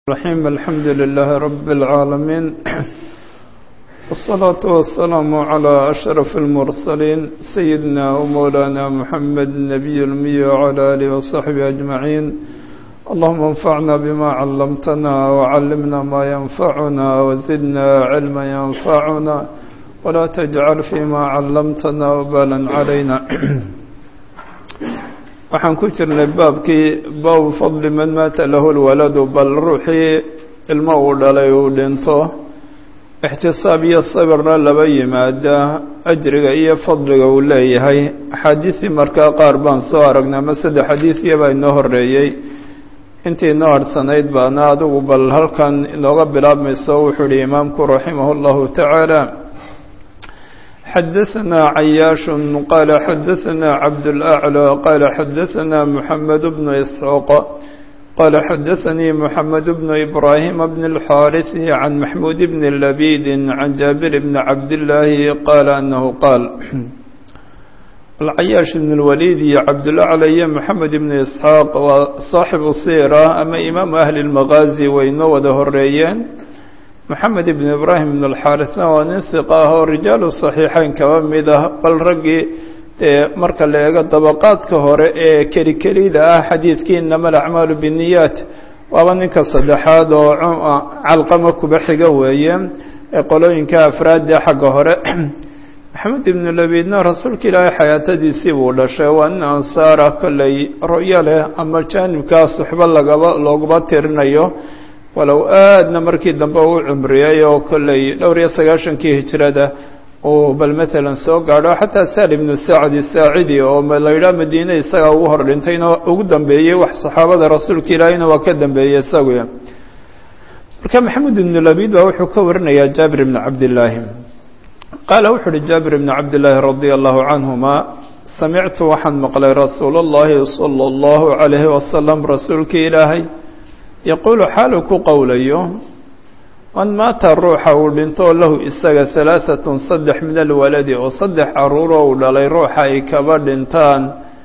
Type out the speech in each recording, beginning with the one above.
الرحيم الحمد لله رب العالمين والصلاة والسلام على أشرف المرسلين سيدنا ومولانا محمد النبي المي وعلى آله وصحبه أجمعين اللهم انفعنا بما علمتنا وعلمنا ما ينفعنا وزدنا علما ينفعنا ولا تجعل فيما علمتنا وبالا علينا waxaan ku jirnay baabkii baabu fadli man maata lahu lwaladu bal ruuxii ilmo uu dhalay uu dhinto ixtisaab iyo sabirna laba yimaada ajriga iyo fadliga uu leeyahay axaadiisii markaa qaar baan soo aragnay ama saddex xadiisiya baa inoo horeeyey intii inoo harhsanayd baana adigu bal halkan inooga bilaabmayso wuxuu ihi imaamku raximah اllahu tacaala xdثna عyاaش qال xdثna cبدالأعلى qال xdثna محمد بن إسحوq qال xdثnي محمد بن إبراهيم بن الحاrث عن محمود بن لبيد عن جابر بن عبداللahi qال أنه qاaل العyاaش بن الوليد iyo cبدالأعلى iyo محمد بن إسحاaq waa صاaxiب الsيرة ama imaaم أهل المغازي way noo wada horeeyeen moxamed ibn ibraahim ibn alxaarisna waa nin hiqa ah oo rijaalu saxiixeyn kaba mid ah bal raggii marka la eego dabaqaadka hore ee keli kelida ah xadiidkii inama alacmaalu binniyaat waaba ninka saddexaad oo calqama kuba xiga weeye ee qolooyinka afraadda xagga hore maxamed ibnu labidna rasuulka ilaahay xayaatadiisii buu dhashay waa nin ansaara kolley ru'yo leh ama jaanibkaa suxbo lagaba looguma tirinayo walow aadna markii dambe uu cumriyey oo kolley dhowr iyo sagaashankii hijrada uu bal matalan soo gaadho xataa saal ibnu sacdi saacidi oo la yidhaha madiine isaga ugu hor dhintayna ugu dambeeyey wax saxaabada rasuulka ilaahiyna waa ka dambeeyey isagu marka maxamed ibnu labid baa wuxuu ka warinayaa jaabir ibni cabdillaahi qaala wuxu uhi jaabir ibni cabdillaahi radia allahu canhuma samictu waxaan maqlay rasuul اllahi salى اllahu calayhi wasalam rasuulkii ilaahay yaquulu xaalu ku qowlayo man maata ruuxa uu dhinto lahu isaga halaahatun saddex min alwaladi oo saddex caruuroo uu dhalay ruuxa ay kaba dhintaan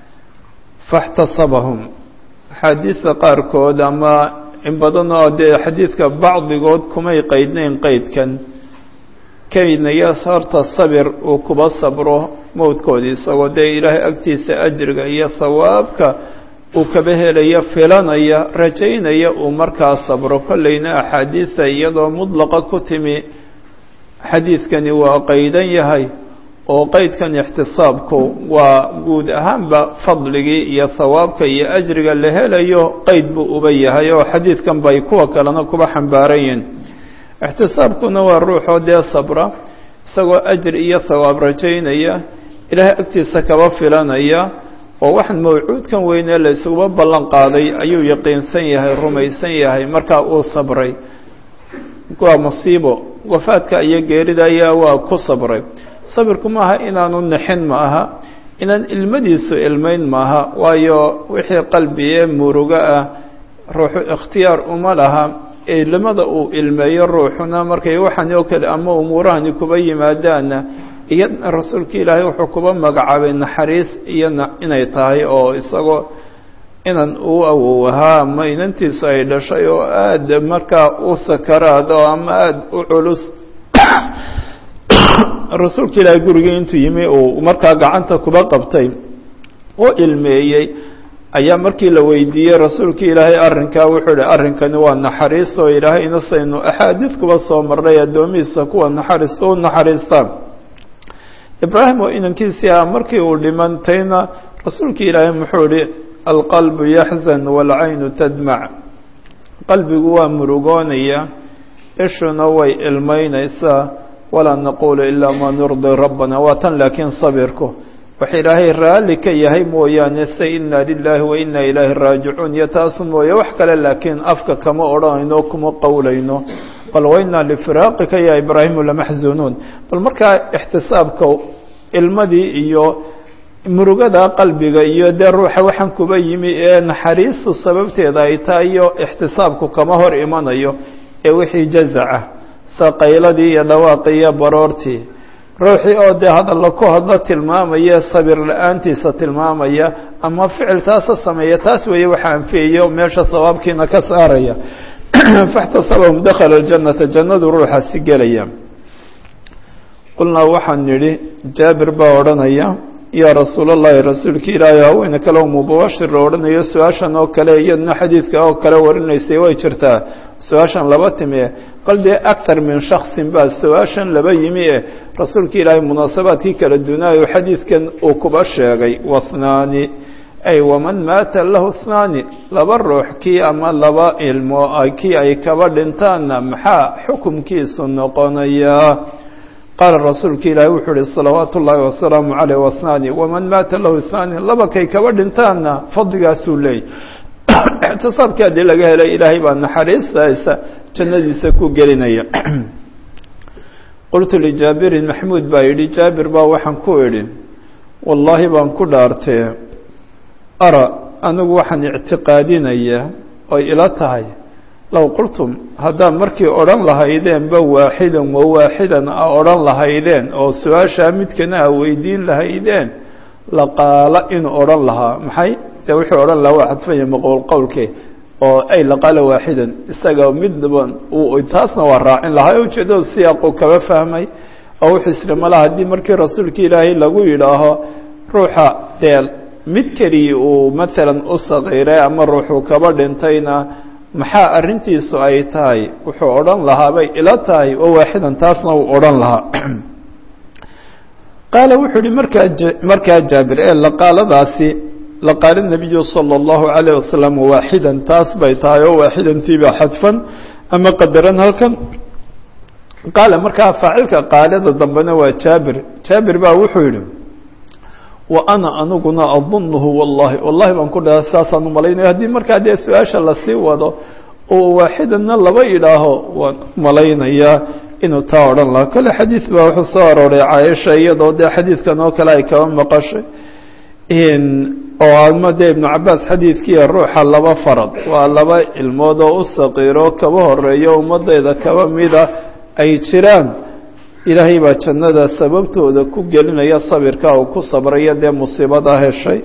faاxtasabahum axaadiista qaarkood ama in badan oo dee xadiidka bacdigood kumay qeydnayn qeydkan kaydnaya horta sabir uu kuba sabro mowdkoodii isagoo dee ilaahay agtiisa ajriga iyo hawaabka uu kaba helaya filanaya rajaynaya uu markaa sabro kolleyna axaadiisa iyadoo mudlaqa ku timi xadiidkani waa qaydan yahay oo qeydkan ixtisaabku waa guud ahaanba fadligii iyo hawaabka iyo ajriga la helayo qeyd buu uba yahay oo xadiidkan bay kuwa kalena kuba xambaaran yihin ixtisaabkuna waa ruuxoo dee sabra isagoo ajri iyo hawaab rajaynaya ilaahay agtiisa kaba filanaya oo waxaan mawcuudkan weynee la isuguba ballan qaaday ayuu yaqiinsan yahay rumaysan yahay markaa uu sabray waa musiibo wafaadka iyo geerida ayaa waa ku sabray sabirku maaha inaanu nixin ma aha inaan ilmadiisu ilmayn maaha waayo wixii qalbi ee murugo ah ruuxu ikhtiyaar uma laha ilmada uu ilmeeyo ruuxuna markay waxani oo kale ama umuurahani kuba yimaadaana iyadna rasuulka ilaahay wuxuu kuba magacaabay naxariis iyo inay tahay oo isagoo inan uu awow ahaa ama inantiisu ay dhashay oo aada markaa u sakaraad oo ama aada u culus rasuulka ilaahay gurigii intuu yimi uu markaa gacanta kuba qabtay oo ilmeeyey ayaa markii la weydiiyey rasuulka ilaahay arrinkaa wuxuu ihi arrinkani waa naxariis oo ilaahay inasaynu axaadiid kuba soo marnay addoomihiisa kuwa naxariista u naxariistaan ibraahim oo inankiisii ah markii uu dhimantayna rasuulka ilaahay muxuu ihi alqalbu yaxzan waalcaynu tadmac qalbigu waa murugoonaya ishuna way ilmaynaysaa walaa naquulu ilaa maa nurdi rabbana waa tan laakiin sabirku wax ilaahay raalli ka yahay mooyaane se inna lilaahi wa inna ilaahi raajicuun iyo taasu mooye wax kale laakiin afka kama odhanayno kuma qowlayno bal wainaa lifiraaqika ya ibraahimu lamaxzunuun bal markaa ixtisaabka ilmadii iyo murugada qalbiga iyo dee ruuxa waxaan kuba yimi ee naxariistu sababteeda ay tahay iyo ixtisaabku kama hor imanayo ee wixii jazaca saqayladii iyo dhawaaqii iyo baroortii ruuxii oo dee hadalla ku hadlo tilmaamaya sabir la-aantiisa tilmaamaya ama ficil taasa sameeya taas weeye waxa anfiyayo meesha sawaabkiina ka saaraya faاxtasabahum dakala اljannata jannadu ruuxaasi gelaya qulnaa waxaan nidhi jaabir baa odhanaya yaa rasuul اllahi rasuulki ilaahi haweene kale o mubashir odhanayo su-aashan oo kale iyadna xadiidka oo kale warinaysay way jirtaa su-aashan laba timi e bal dee akthar min shaksin baa su-aashan laba yimi e rasuulka ilaahay munaasabaadkii kala duunaayo xadiidkan uu kuba sheegay wathnaani ay waman maata lahu thnaani laba ruux kii ama laba ilmo kii ay kaba dhintaanna maxaa xukumkiisu noqonayaa qaala rasuulka ilaahi wuxuu uhi salawaatu ullaahi wasalaamu caleyh wathnaani waman maata lahu thnaani laba kay kaba dhintaanna fadligaasuu leeyay ictisaabkii haddii laga helay ilaahay baa naxariistaisa jannadiisa ku gelinaya qultu lijaabirin maxmuud baa yidhi jaabir baa waxaan ku idhi wallaahi baan ku dhaartee ara anigu waxaan ictiqaadinayaa oy ila tahay low qultum haddaad markii odhan lahaydeenba waaxidan wa waaxidan a odhan lahaydeen oo su-aashaa midkana a weydiin lahaydeen laqaala inuu odhan lahaa maxay de wuxuu odhan lahaa waa xadfanya maqowl qowlke oo ay laqaala waaxidan isaga midban taasna waa raacin lahaa ujeedada siyaaquu kaba fahmay oo wuxuu isri malaha haddii markii rasuulka ilaahay lagu yidhaaho ruuxa dee mid keliya uu maalan u saqiiray ama ruuxuu kaba dhintayna maxaa arrintiisu ay tahay wuxuu odhan lahaa bay ila tahay oo waaxidan taasna uu odhan lahaa qaala wuxuu ihi markaa markaa jaabir ee laqaaladaasi laqaala nabiyu salى اllahu عalayه wasalam waaxidan taas bay tahay oo waaxidantiiba xadfan ama qadaran halkan qaala markaa faacilka qaalada dambena waa jaabir jaabir baa wuxuu yihi wa ana aniguna adunuhu wallahi wallahi baan ku dhaha saasaan umalaynaya haddii markaa dee su-aasha lasii wado oo waaxidanna laba idhaaho waan malaynayaa inuu taa odhan lahaa kole xadiid baa wuxuu soo arooray caaisha iyadoo dee xadiidkan oo kale ay kaba maqashay oo ama dee ibnu cabaas xadiidkiiya ruuxa laba farad waa laba ilmood oo u saqiiro kaba horeeyo ummadeyda kaba mida ay jiraan ilaahay baa jannada sababtooda ku gelinaya sabirka uu ku sabraya dee musiibada heshay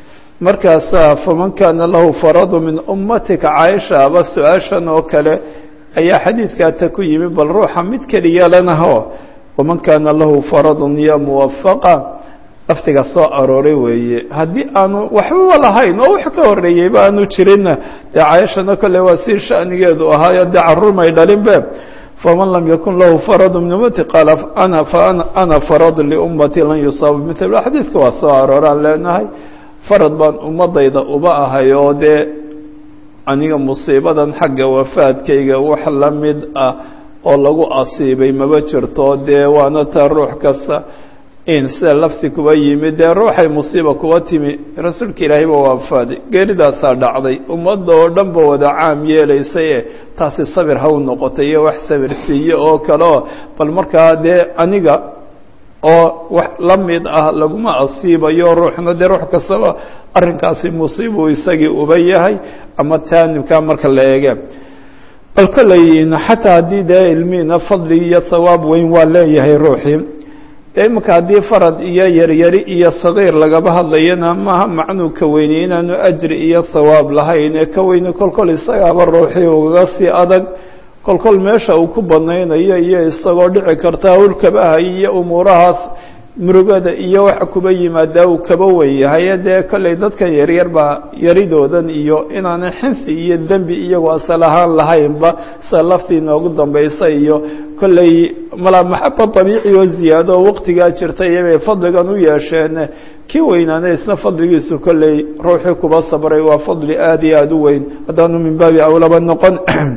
markaasaa faman kaana lahu faradu min ummatika caaisha aba su-aashan oo kale ayaa xadiidkaata ku yimi bal ruuxa mid keliya lenaho waman kaana lahu faradun ya muwafaqa laftiga soo arooray weeye haddii aanu waxbaba lahayn oo wax ka horeeyeyba aanu jirinna dee cayashana kole waa si shanigeedu ahaayo dee carruurmay dhalinbe faman lam yakun lahu faradu min ummati qaala ana faana ana faradu liummatii lan yusaaba mil xadiidka waa soo arooraan leenahay farad baan ummadayda uba ahay oo dee aniga musiibadan xagga wafaadkayga wax la mid ah oo lagu asiibay maba jirto dee waana taa ruux kasta in sida lafti kuba yimi dee ruuxay musiiba kuba timi rasuulka ilaahay ba waafaaday geeridaasaa dhacday ummadda oo dhan ba wada caam yeelaysay e taasi sabir haw noqotay iyo wax sabir siiye oo kale oo bal markaa dee aniga oo wax la mid ah laguma asiibayo ruuxna dee ruux kastaba arrinkaasi musiibuu isagii uba yahay ama taanibkaa marka la eege bal kolley xataa haddii dee ilmihiina fadli iyo hawaab weyn waa leeyahay ruuxii imika haddii farad iyo yaryari iyo sagiir lagaba hadlayana maaha macnuu ka weyney inaanu ajri iyo hawaab lahayn ee ka weyne kolkol isagaaba ruuxii ugaga sii adag kolkol meesha uu ku badnaynayo iyo isagoo dhici karta hawlkabahay iyo umuurahaas murugada iyo waxa kuba yimaadaa uu kaba wen yahay dee kolley dadka yaryar baa yaridoodan iyo inaanay xinsi iyo dembi iyagoo asal ahaan lahaynba sida laftii noogu dambaysa iyo kolley malaa maxaba dabiici oo ziyaado oo waqtigaa jirta iyabay fadligan u yeesheen kii weynaana isna fadligiisu kolley ruuxii kuba sabray waa fadli aada iyo aada u weyn haddaanu min baabi awlaba noqon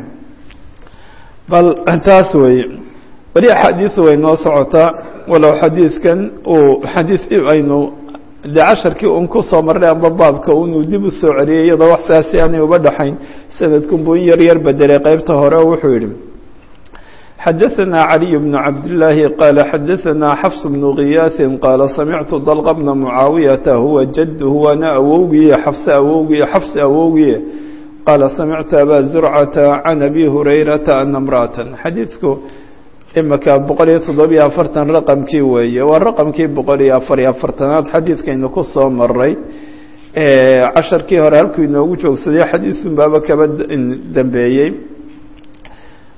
bal taas weeye weli axaadiisu way noo socotaa walow xadiidkan uu xadiid aynu de casharkii un ku soo marray amba baabka unuu dib u soo celiyay iyadoo wax saasi aanay uba dhaxayn sanadkunbuu in yar yar bedelay qeybta hore oo wuxuu yidhi xadaثna عaliي بن cabdاللaahi qaala xadaثna xfs بن kiyaaثi qaala samictu dalq bna mucaawiyaةa huwa jadhu waana awowgiye xafse awowgiye xafsi awowgiye qaala samictu aba zurcata can abi hurayrata ana mra'ata xadiidku imika boqol iyo toddobiyo afartan raqamkii weeye waa raqamkii boqol iyo afar iyo afartanaad xadiidkaynu ku soo maray casharkii hore halkuu inoogu joogsaday xadiidun baaba kaba dambeeyey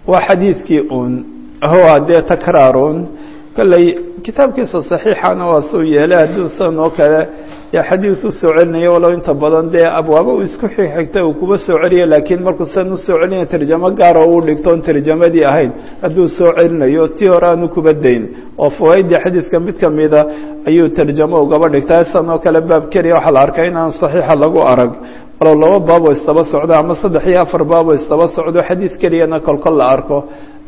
waa xadiidkii un huwa dee takraarun kolley kitaabkiisa saxiixana waa suu yeelay hadduu san oo kale dee xadiid u soo celinayo walow inta badan dee abwaabo uu isku xigxigta uu kuba soo celiya laakiin markuu san u soo celinaya tarjamo gaara uu dhigto on tarjamadii ahayn hadduu soo celinayo tii hore aanu kuba dayn oo fawaaidii xadiidka mid kamida ayuu tarjamo ugaba dhigtaa san oo kale baab keliya waxaa la arkaa inaan saxiixa lagu arag walow laba baaboo istaba socdo ama saddex iyo afar baaboo istaba socdo xadiid keliyana kolkol la arko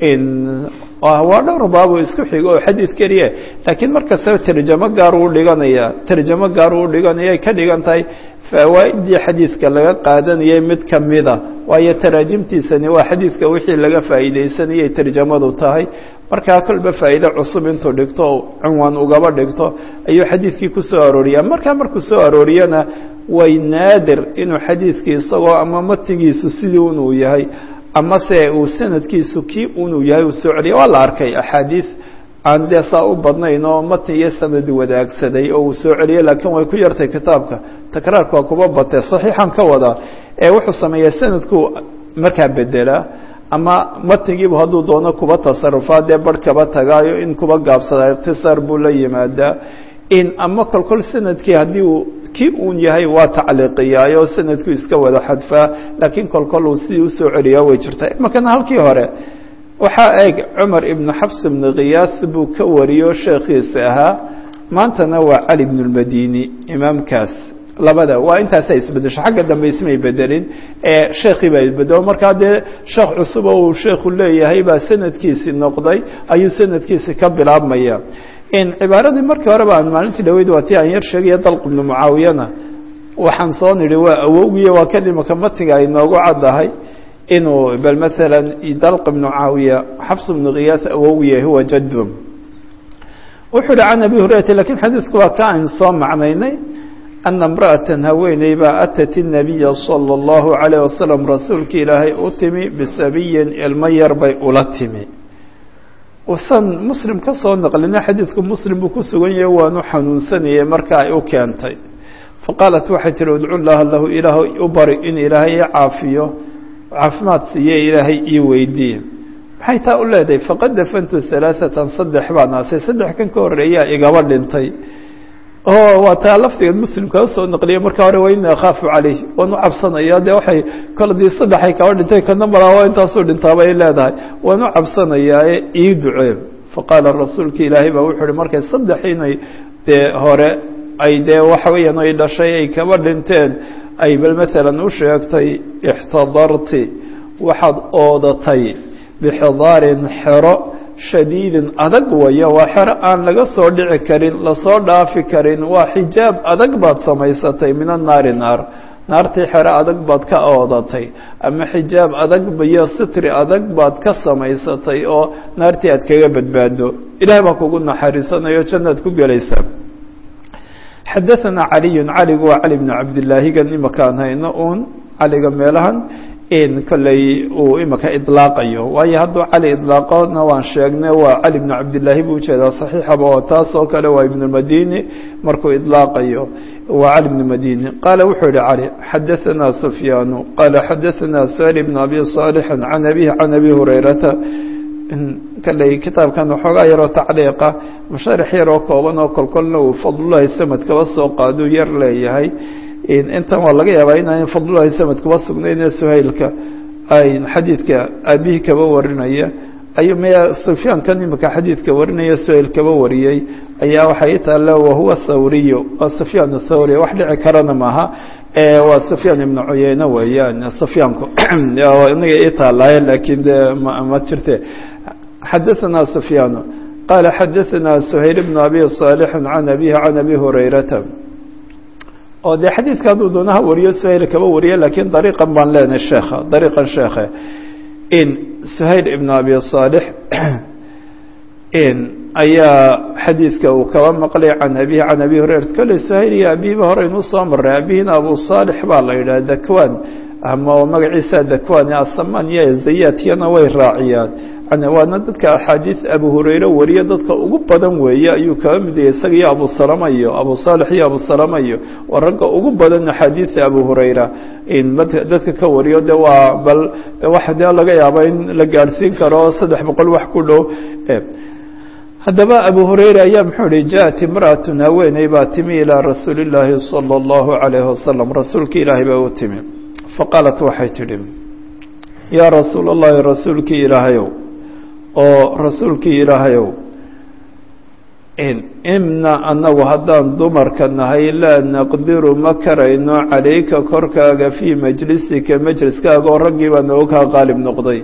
waa dhowr baaboo isku xigo oo xadiid keliya laakiin markastaba tarjamo gaar uu dhiganaya tarjamo gaar uu dhiganaya ay ka dhigan tahay fawaaidii xadiidka laga qaadanayay mid kamida waayo taraajimtiisani waa xadiidka wixii laga faa'iideysanayay tarjamadu tahay markaa kolba faa'iide cusub intuu dhigto cinwaan ugaba dhigto ayuu xadiidkii ku soo arooriyaa markaa markuu soo arooriyana way naadir inuu xadiidkii isagoo ama matigiisu sidii unuu yahay ama se uu sanadkiisu kii unuu yahay uu soo celiya waa la arkay axaadiid aan dee saa u badnayn oo matn iyo sanad wadaagsaday oo uu soo celiyay laakiin way ku yartay kitaabka takraarka waa kuba batee saxiixan ka wadaa ee wuxuu sameeyaa sanadku markaa bedelaa ama matnigiibu hadduu doono kuba tasarufaa dee barh kaba tagaayo in kuba gaabsadaa ikhtisaar buu la yimaadaa in ama kolkol sanadkii haddii uu kii uun yahay waa tacliiqiyaayo sanadku iska wada xadfaa laakiin kolkol uu sidii usoo celiyaa way jirtaa imakana halkii hore waxaa eeg cumar ibnu xafs ibnu khiyaas buu ka wariyo sheekhiisa ahaa maantana waa cali bnu lmadini imaamkaas labada waa intaasa isbedesho xagga dambe ismay bedelin ee sheekii baa isbedelo markaa dee sheekh cusub oo uu sheekhu leeyahay baa sanadkiisi noqday ayuu sanadkiisi ka bilaabmaya cibaaradii markii horeba aan maalintii dhaweyd waa tii aan yar sheegaya dalq ibnu mucaawiyana waxaan soo nidhi waa awowgiya waa kan imaka matiga ay noogu caddahay inuu bal maala dalq ibnu mucaawiya xafs ibnu khiyaas awowgiya huwa jadum wuxuu yihi can abi hurayrata lakin xadiidku waa ka aan soo macnaynay ana imra'atan haweeney baa atat الnabiya salى اllahu عalayه wasalam rasuulka ilaahay u timi bisabiyin ilmo yar bay ula timi usan muslim ka soo naqlina xadiidku muslim buu ku sugan yahay waanu xanuunsanayay marka ay u keentay faqaalat waxay tihi udcu llaha lahu ilaah u bari in ilaahay ii caafiyo caafimaad siiye ilaahay ii weydiiye maxay taa u leedahay faqad dafantu halaaثatan saddex baan aasay saddex kan ka horeeyaa igaba dhintay oo waa taa lafdiga muslimkaa usoo naqliya marka hore wa ini akhaafu calayh waan u cabsanaya dee waxay koladii saddexay kaba dhintay kana malaa waa intaasuu dhintaabay leedahay waan u cabsanayaae ii ducee faqaala rasuulka ilaahay baa wuxuu uhi markay saddex inay dee hore ay dee waxa weeyaan ay dhashay ay kaba dhinteen ay bal maalan u sheegtay ixtadarti waxaad oodatay bixidaarin xero shadiidin adag waya waa xero aan laga soo dhici karin lasoo dhaafi karin waa xijaab adag baad samaysatay min annaari naar naartii xero adag baad ka oodatay ama xijaab adag iyo sitri adag baad ka samaysatay oo naartii aad kaga badbaado ilaah baa kugu naxariisanayo jannaad ku gelaysaa xadaثana caliyu caligu waa cali bnu cabdillaahigan imakaan hayno uun caliga meelahan in kolley uu imaka idlaaqayo waayo hadduu cali idlaaqona waan sheegnay waa cali bnu cabdillaahi buu ujeedaa saxiixaba oo taas oo kale waa ibnu madini markuu idlaaqayo waa cali bnu madini qaala wuxuu yihi cali xadaثana sufyaanu qaala xadaثana sal bn abi صaalixi can abihi can abi hurayrata kolley kitaabkan waxoogaa yaroo tacliiqa masharix yaroo kooban oo kolkolna uu fadlulahi samad kaba soo qaaduu yar leeyahay intan waa laga yaabaa inaan fadlulahi samad kuba sugnayne suhaylka ay xadiidka aabihii kaba warinaya ayuu maya sufyaankan imika xadiidka warinaya suhayl kaba wariyey ayaa waxay itaale wahuwa thawriyu waa sufyaan thawri wax dhici karana maaha waa sufyaan ibnu cuyeyne weeyaan sufyaanku inaga itaalaaye laakiin de ma jirte xadaثana sufyaanu qaala xadaثana suhayl bnu abi صaalixi can abihi can abi hurayrata oo dee xadiidka hadduu doonaha wariyo suhayl kaba wariye lakiin dariiqan baan leenahay sheekha dariiqan sheekhe in suhayl ibn abi صaalix in ayaa xadiidka uu kaba maqlay can abihi can abi hurayrata kolley suhayl iyo abihiba hore inuu soo maray abihina abu صaalix baa la yidhaha dakwan ama magaciisa dakwan asaman iyo zayatiyana way raaciyaan waana dadka axaadiis abu hurayre wariye dadka ugu badan weeye ayuu kaga mid yahay isaga iyo abu salama iyo abu saalix iyo abu salama iyo waa ragga ugu badan axaadiisa abu hurayra dadka ka wariyo de waa bal waxa dee laga yaaba in la gaadhsiin karo saddex boqol wax ku dhow haddaba abu hurayra ayaa muxuu ihi jaءat imra'atun haweeney baa timi ilaa rasuuli اllaahi salى اllahu عalayhi wasalam rasuulki ilaahay baa u timi faqaalat waxay tidhi yaa rasuul اllahi rasuulkii ilaahayow oo rasuulkii ilaahayow imna annagu haddaan dumarka nahay laa naqdiru ma karayno calayka korkaaga fii majlisika majliskaaga oo raggii baa nooga kaa qaalib noqday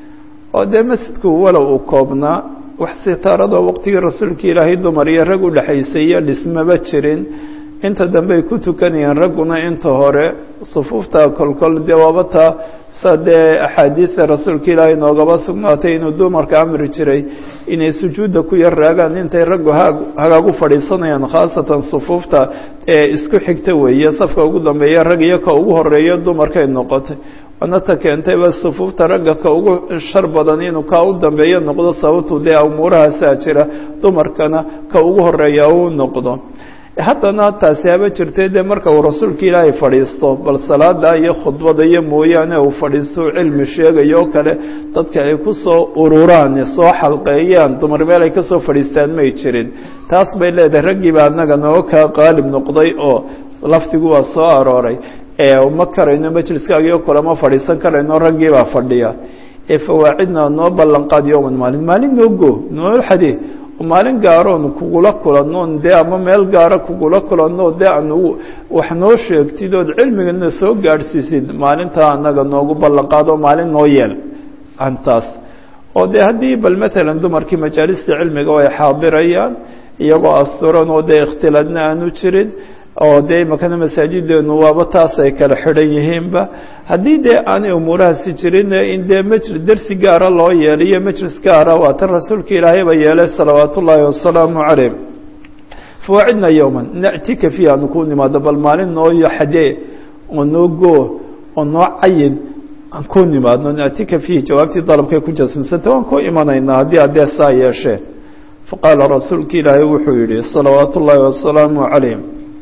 oo dee masjidku walow uu koobnaa wax sitaaradoo waqtigii rasuulka ilaahay dumar iyo rag u dhexaysay iyo dhismaba jirin inta dambey ku tukanayeen ragguna inta hore sufuufta kolkol dee waabata sa dee axaadiida rasuulka ilaahay noogaba sugnaatay inuu dumarka amri jiray inay sujuudda ku yar raagaan intay raggu haag hagaagu fadhiisanayaan khaasatan sufuufta ee isku xigta weeye safka ugu dambeeya rag iyo ka ugu horeeya dumarkay noqotay waana ta keentayba sufuufta ragga ka ugu shar badan inuu kaa u dambeeyo noqdo sababtu dee umuurahaasaa jira dumarkana ka ugu horeeya uu noqdo haddana taasi haba jirtay dee marka uu rasuulka ilaahay fadhiisto bal salaada iyo khudbada iyo mooyaane uu fadhiisto cilmi sheegayo oo kale dadka ay ku soo ururaan soo xalqeeyaan dumar meel ay kasoo fadhiistaan may jirin taas bay leedahay raggiiba annaga noo kaa qaalib noqday oo lafdigu waa soo arooray ma karayno majliskaagio kulama fadhiisan karayno raggiibaa fadhiya ee fawaacidna noo ballanqaad yowman maalin maalin noo go noo xadi maalin gaaroon kugula kulannoon dee ama meel gaaro kugula kulanno dee anu wax noo sheegtid ood cilmigana soo gaadhsiisid maalintaa annaga noogu ballanqaado maalin noo yeel antaas oo dee haddii bal matalan dumarkii majaalista cilmiga ay xaadirayaan iyagoo asturan oo dee ikhtilaadna aanu jirin oo dee imakana masaajideenu waaba taas ay kala xidhan yihiinba haddii dee aanay umuurahaasi jirin in dee mjli dersi gaara loo yeeliyo majlis gaara waa tan rasuulka ilaahayba yeelay salawaat ullaahi wasalaamu calayh fawaacidna yowman na'tika fiiha anu ku nimaado bal maalin noo xadee oo noo goo oo noo cayin aan ku nimaadno na'tika fiihi jawaabtii dalabkay ku jasmisanta waan ku imanaynaa haddii addee saa yeeshee faqaala rasuulka ilaahay wuxuu yihi salawaat ullaahi wasalaamu calayh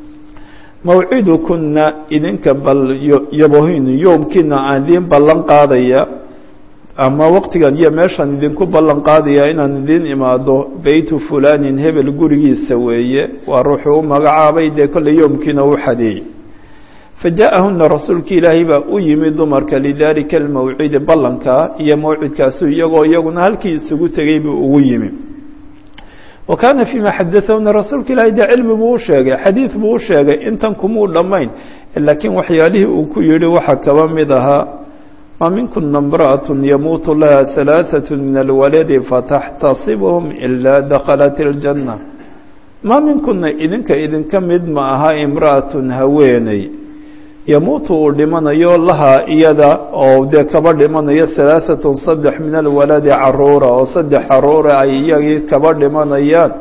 mawcidukuna idinka bal yabohin yoomkiina aan idiin ballan qaadaya ama waqtigan iyo meeshaan idinku ballan qaadaya inaan idiin imaado beytu fulanin hebel gurigiisa weeye waa ruuxuu u magacaabay dee kolley yoomkiina u xadeeyey fajaءahuna rasuulka ilaahay baa u yimi dumarka lidalika almawcidi ballankaa iyo mawcidkaasu iyagoo iyaguna halkii isugu tegey buu ugu yimi wa kaana fima xadaahuna rasuulka ilaahay dee cilmi buu u sheegay xadiid buu u sheegay intan kumuu dhammayn laakiin waxyaalihii uu ku yihi waxaa kaba mid ahaa ma minkuna imra'aة yamuutu laha ثalaaثaة min alwaladi fataxtasibhum ilaa dakhalat اljanna ma minkuna idinka idinka mid ma aha imra'atun haweeney yamuutu uu dhimanayo lahaa iyada oo dee kaba dhimanayo halaaثatun saddex min alwaladi caruura oo saddex caruura ay iyagii kaba dhimanayaan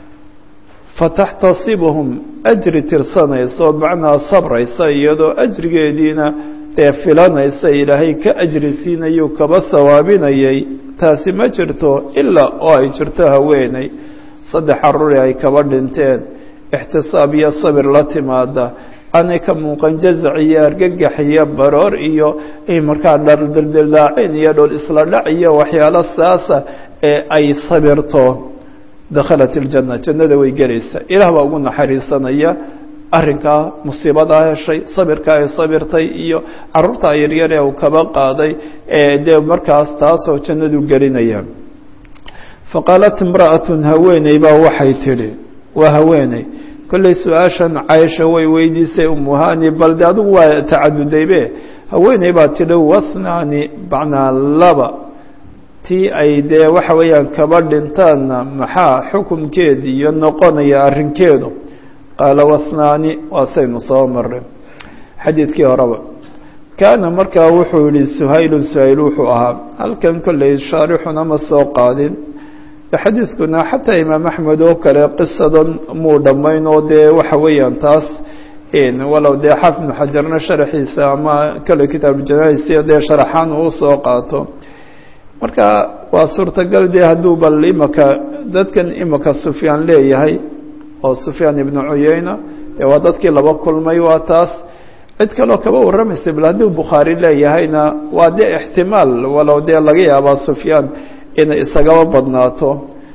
fataxtasibhum ajri tirsanaysa oo macnaa sabraysa iyadoo ajrigeediina ee filanaysa ilaahay ka ajri siinayuu kaba hawaabinayay taasi ma jirto ilaa oo ay jirto haweeney saddex caruuri ay kaba dhinteen ixtisaab iyo sabir la timaada aanay ka muuqan jazac iyo argagax iyo baroor iyo markaa dhardildilaacin iyo dhol isla dhac iyo waxyaalo saasa ee ay sabirto dakhalat iljanna jannada way gelaysaa ilaah baa ugu naxariisanaya arrinkaa musiibadaa heshay sabirkaa ay sabirtay iyo caruurtaa yaryar ee uu kaba qaaday ee dee markaas taasoo jannadu gelinaya faqaalat imra'atun haweeney baa waxay tidhi waa haweeney kolley su-aashan caysha way weydiisay umuhani bal de adigu waa tacadudaybe haweeney baa tidhi wathnaani macnaa laba tii ay dee waxa weeyaan kaba dhintaanna maxaa xukunkeed iyo noqonaya arrinkeedu qaala wathnaani waasaynu soo maray xadiidkii horeba kaana markaa wuxuu yihi suhaylun suhayl wuxuu ahaa halkan kolley shaarixuna ma soo qaadin xadiidkuna xataa imaam axmed oo kale qisadan muu dhammayn oo dee waxa weeyaan taas walow dee xaafid ibnu xajarna sharaxiisa ama kale kitaabujanais dee sharaxaan uu soo qaato marka waa suurtagal dee hadduu bal imaka dadkan imaka sufyaan leeyahay oo sufyaan ibnu cuyeyna dee waa dadkii laba kulmay waa taas cid kaloo kaba warramaysa bal hadduu bukhaari leeyahayna waa dee ixtimaal walow dee laga yaabaa sufyaan inay isagaba badnaato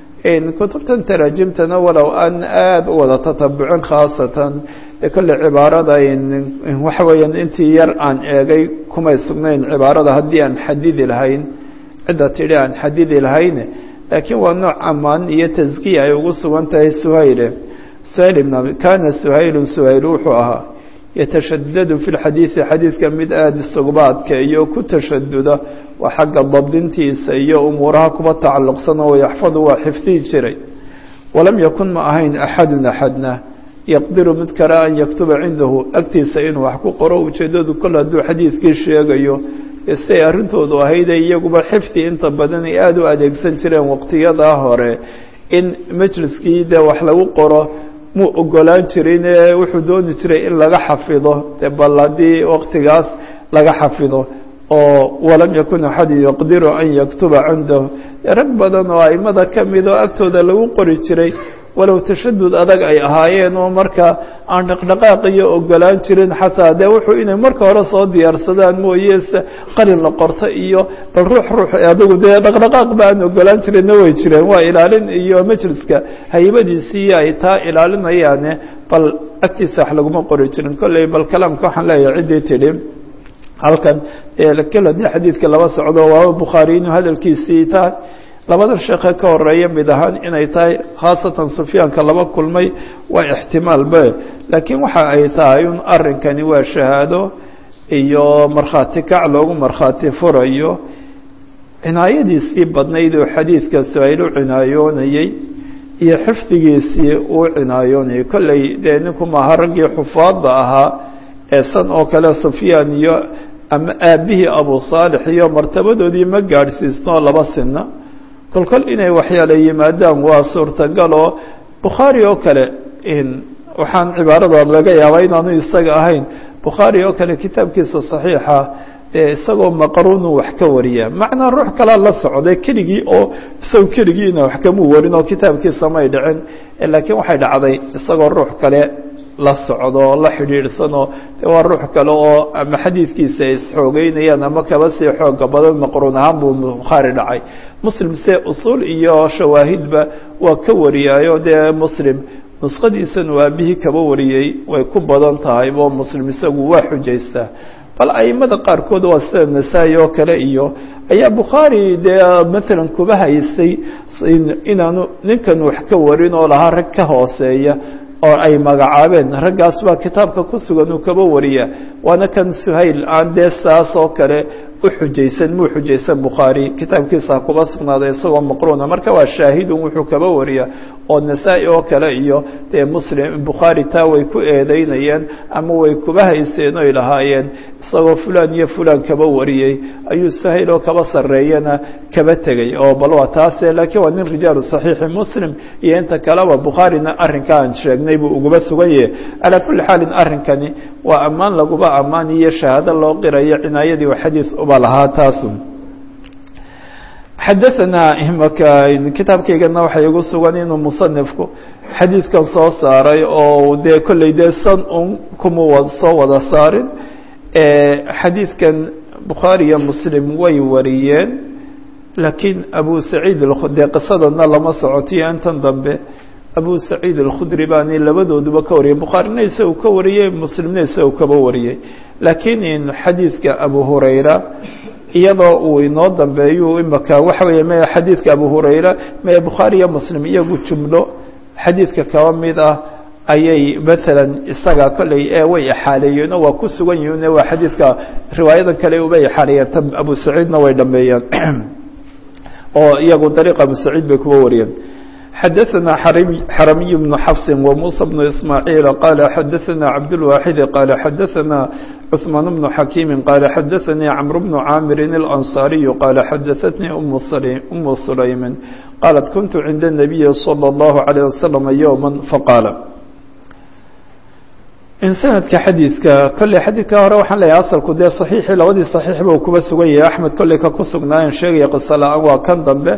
kutubtan taraajimtana walow aan aada u wada tatabucin khaasatan dee kolley cibaarada waxa weeyaan intii yar aan eegay kumay sugnayn cibaarada haddii aan xadidi lahayn cidda tidhi aan xadidi lahayn laakiin waa nooc amaan iyo taskiya ay ugu sugan tahay suhayle suhayl ibn kaana suhaylu suhayl wuxuu ahaa yatashadadu fi lxadiidi xadiidka mid aada isuguba adkeeyo ku tashaduda waa xagga dabdintiisa iyo umuuraha kuba tacalluqsan oo yaxfadu waa xifdihi jiray walam yakun ma ahayn axadun axadna yaqdiru mid kale an yaktuba cindahu agtiisa inuu wax ku qoro ujeeddadu kol hadduu xadiidkii sheegayo siay arrintoodu ahayde iyaguba xifdi inta badan ay aada u adeegsan jireen waqtiyadaa hore in majliskii dee wax lagu qoro muu ogolaan jirin ee wuxuu dooni jiray in laga xafido dee bal haddii waqtigaas laga xafido oo walam yakun axadu yaqdiru an yaktuba cindahu rag badan oo aimada ka mid oo agtooda lagu qori jiray walow tashadud adag ay ahaayeen oo marka aan dhaqdhaqaaq iyo ogolaan jirin xataa dee wuxuu inay marka hore soo diyaarsadaan mooye qalin la qorto iyo bal ruux ruux adigu dee dhaqdhaqaaq ba aan ogolaan jirinna way jireen waa ilaalin iyo majliska haybadiisii ay taa ilaalinayaane bal agtiisa wax laguma qori jirin kolley bal kalaamka waxaan leeyahay ciddii tidhi halkan kelo dee xadiidka laba socdo waaba bukhaari inuu hadalkiisii tahay labadan sheekhe ka horeeya mid ahaan inay tahay khaasatan sufyaanka laba kulmay waa ixtimaal be laakiin waxa ay tahay un arrinkani waa shahaado iyo markhaati kac loogu markhaati furayo cinaayadiisii badnayd oo xadiidka su-ayl u cinaayoonayey iyo xifdigiisii uu cinaayoonayay kolley dee ninku maaha raggii xufaadda ahaa ee san oo kale sufyaan iyo ama aabbihii abu saalix iyo martabadoodii ma gaadhsiisnoo laba sinna kolkol inay waxyaala yimaadaan waa suurtagal oo bukhaari oo kale waxaan cibaarada laga yaabaa inaanu isaga ahayn bukhaari oo kale kitaabkiisa saxiixa ee isagoo maqruunu wax ka wariya macnaa ruux kalaa la socday keligii oo isago keligiina wax kamuu warin oo kitaabkiisa may dhicin laakiin waxay dhacday isagoo ruux kale la socdo la xidhiidhsanoo de waa ruux kale oo ama xadiidkiisa ay isxoogeynayaan ama kaba sii xooga badan maqruun ahaan buu bukhaari dhacay muslim se usuul iyo shawaahidba waa ka wariyaayo dee muslim nuskhadiisan uu aabihii kaba wariyey way ku badan tahay oo muslim isagu waa xujaystaa bal aimada qaarkood waa sida nasaa-i oo kale iyo ayaa bukhaari dee maalan kuba haystay inaanu ninkan wax ka warin oo lahaa rag ka hooseeya oo ay magacaabeen raggaas baa kitaabka ku sugan uu kaba wariya waana kan suhayl aan dee saas oo kale u xujaysan muu xujaysan bukhaari kitaabkiisa kuba sugnaaday isagoo maqruuna marka waa shaahidun wuxuu kaba wariya oo nasaa-i oo kale iyo dee muslim bukhaari taa way ku eedeynayeen ama way kuba haysteen oy lahaayeen isagoo fulan iyo fulan kaba wariyey ayuu suhayl oo kaba sarreeyana kaba tegey oo bal waa taase laakiin waa nin rijaalu saxiixi muslim iyo inta kaleba bukhaarina arrinka aan sheegnay buu uguba sugan yahay calaa kulli xaalin arrinkani waa ammaan laguba ammaan iyo shahaado loo qirayo cinaayadii oo xadiis uba lahaa taasu xadaanaa imaka kitaabkaygana waxay igu sugan inuu musanifku xadiidkan soo saaray oo dee kolley dee san un kuma soo wada saarin xadiidkan bukhaari iyo muslim way wariyeen laakiin abu saciid dee qisadana lama socotiyo intan dambe abu saciid alkhudri baani labadooduba ka wariyay bukhaarina isagu ka wariyey muslimna isagu kaba wariyey laakiin in xadiidka abu hurayra iyadoo uu inoo dambeeyu imaka waxa weeye me xadiidka abu hurayra me bukhaari iyo muslim iyagu jumlo xadiidka kaba mid ah ayay maalan isaga kolley ee way ixaaleeyeen oo waa ku sugan yihiin waa xadiidka riwaayadan kale uba ixaaleeyeen ta abu saciidna way dhameeyeen oo iyagu dariiq abu saciid bay kuba wariyeen xadaثna xaramiy بن xفص وmuسى بن إسmاعيiل qال xadaثna cabdالواxid qال xadaثna cثmaan بن xakيm qال xadaثnii cمر بن cاmir الأنصاaري qال xadaثتnii أm سlayم qالت kuنت عinda النبي صلى الله عليه وسلم يوما faqاaل in sanadka xadiidka kolley xadiidka hore waxaan leeyahay asalku dee saxiixii labadii saxiixba uu kuba sugan yahay axmed kolley ka ku sugnaayan sheegaya qiso la-aan waa kan dambe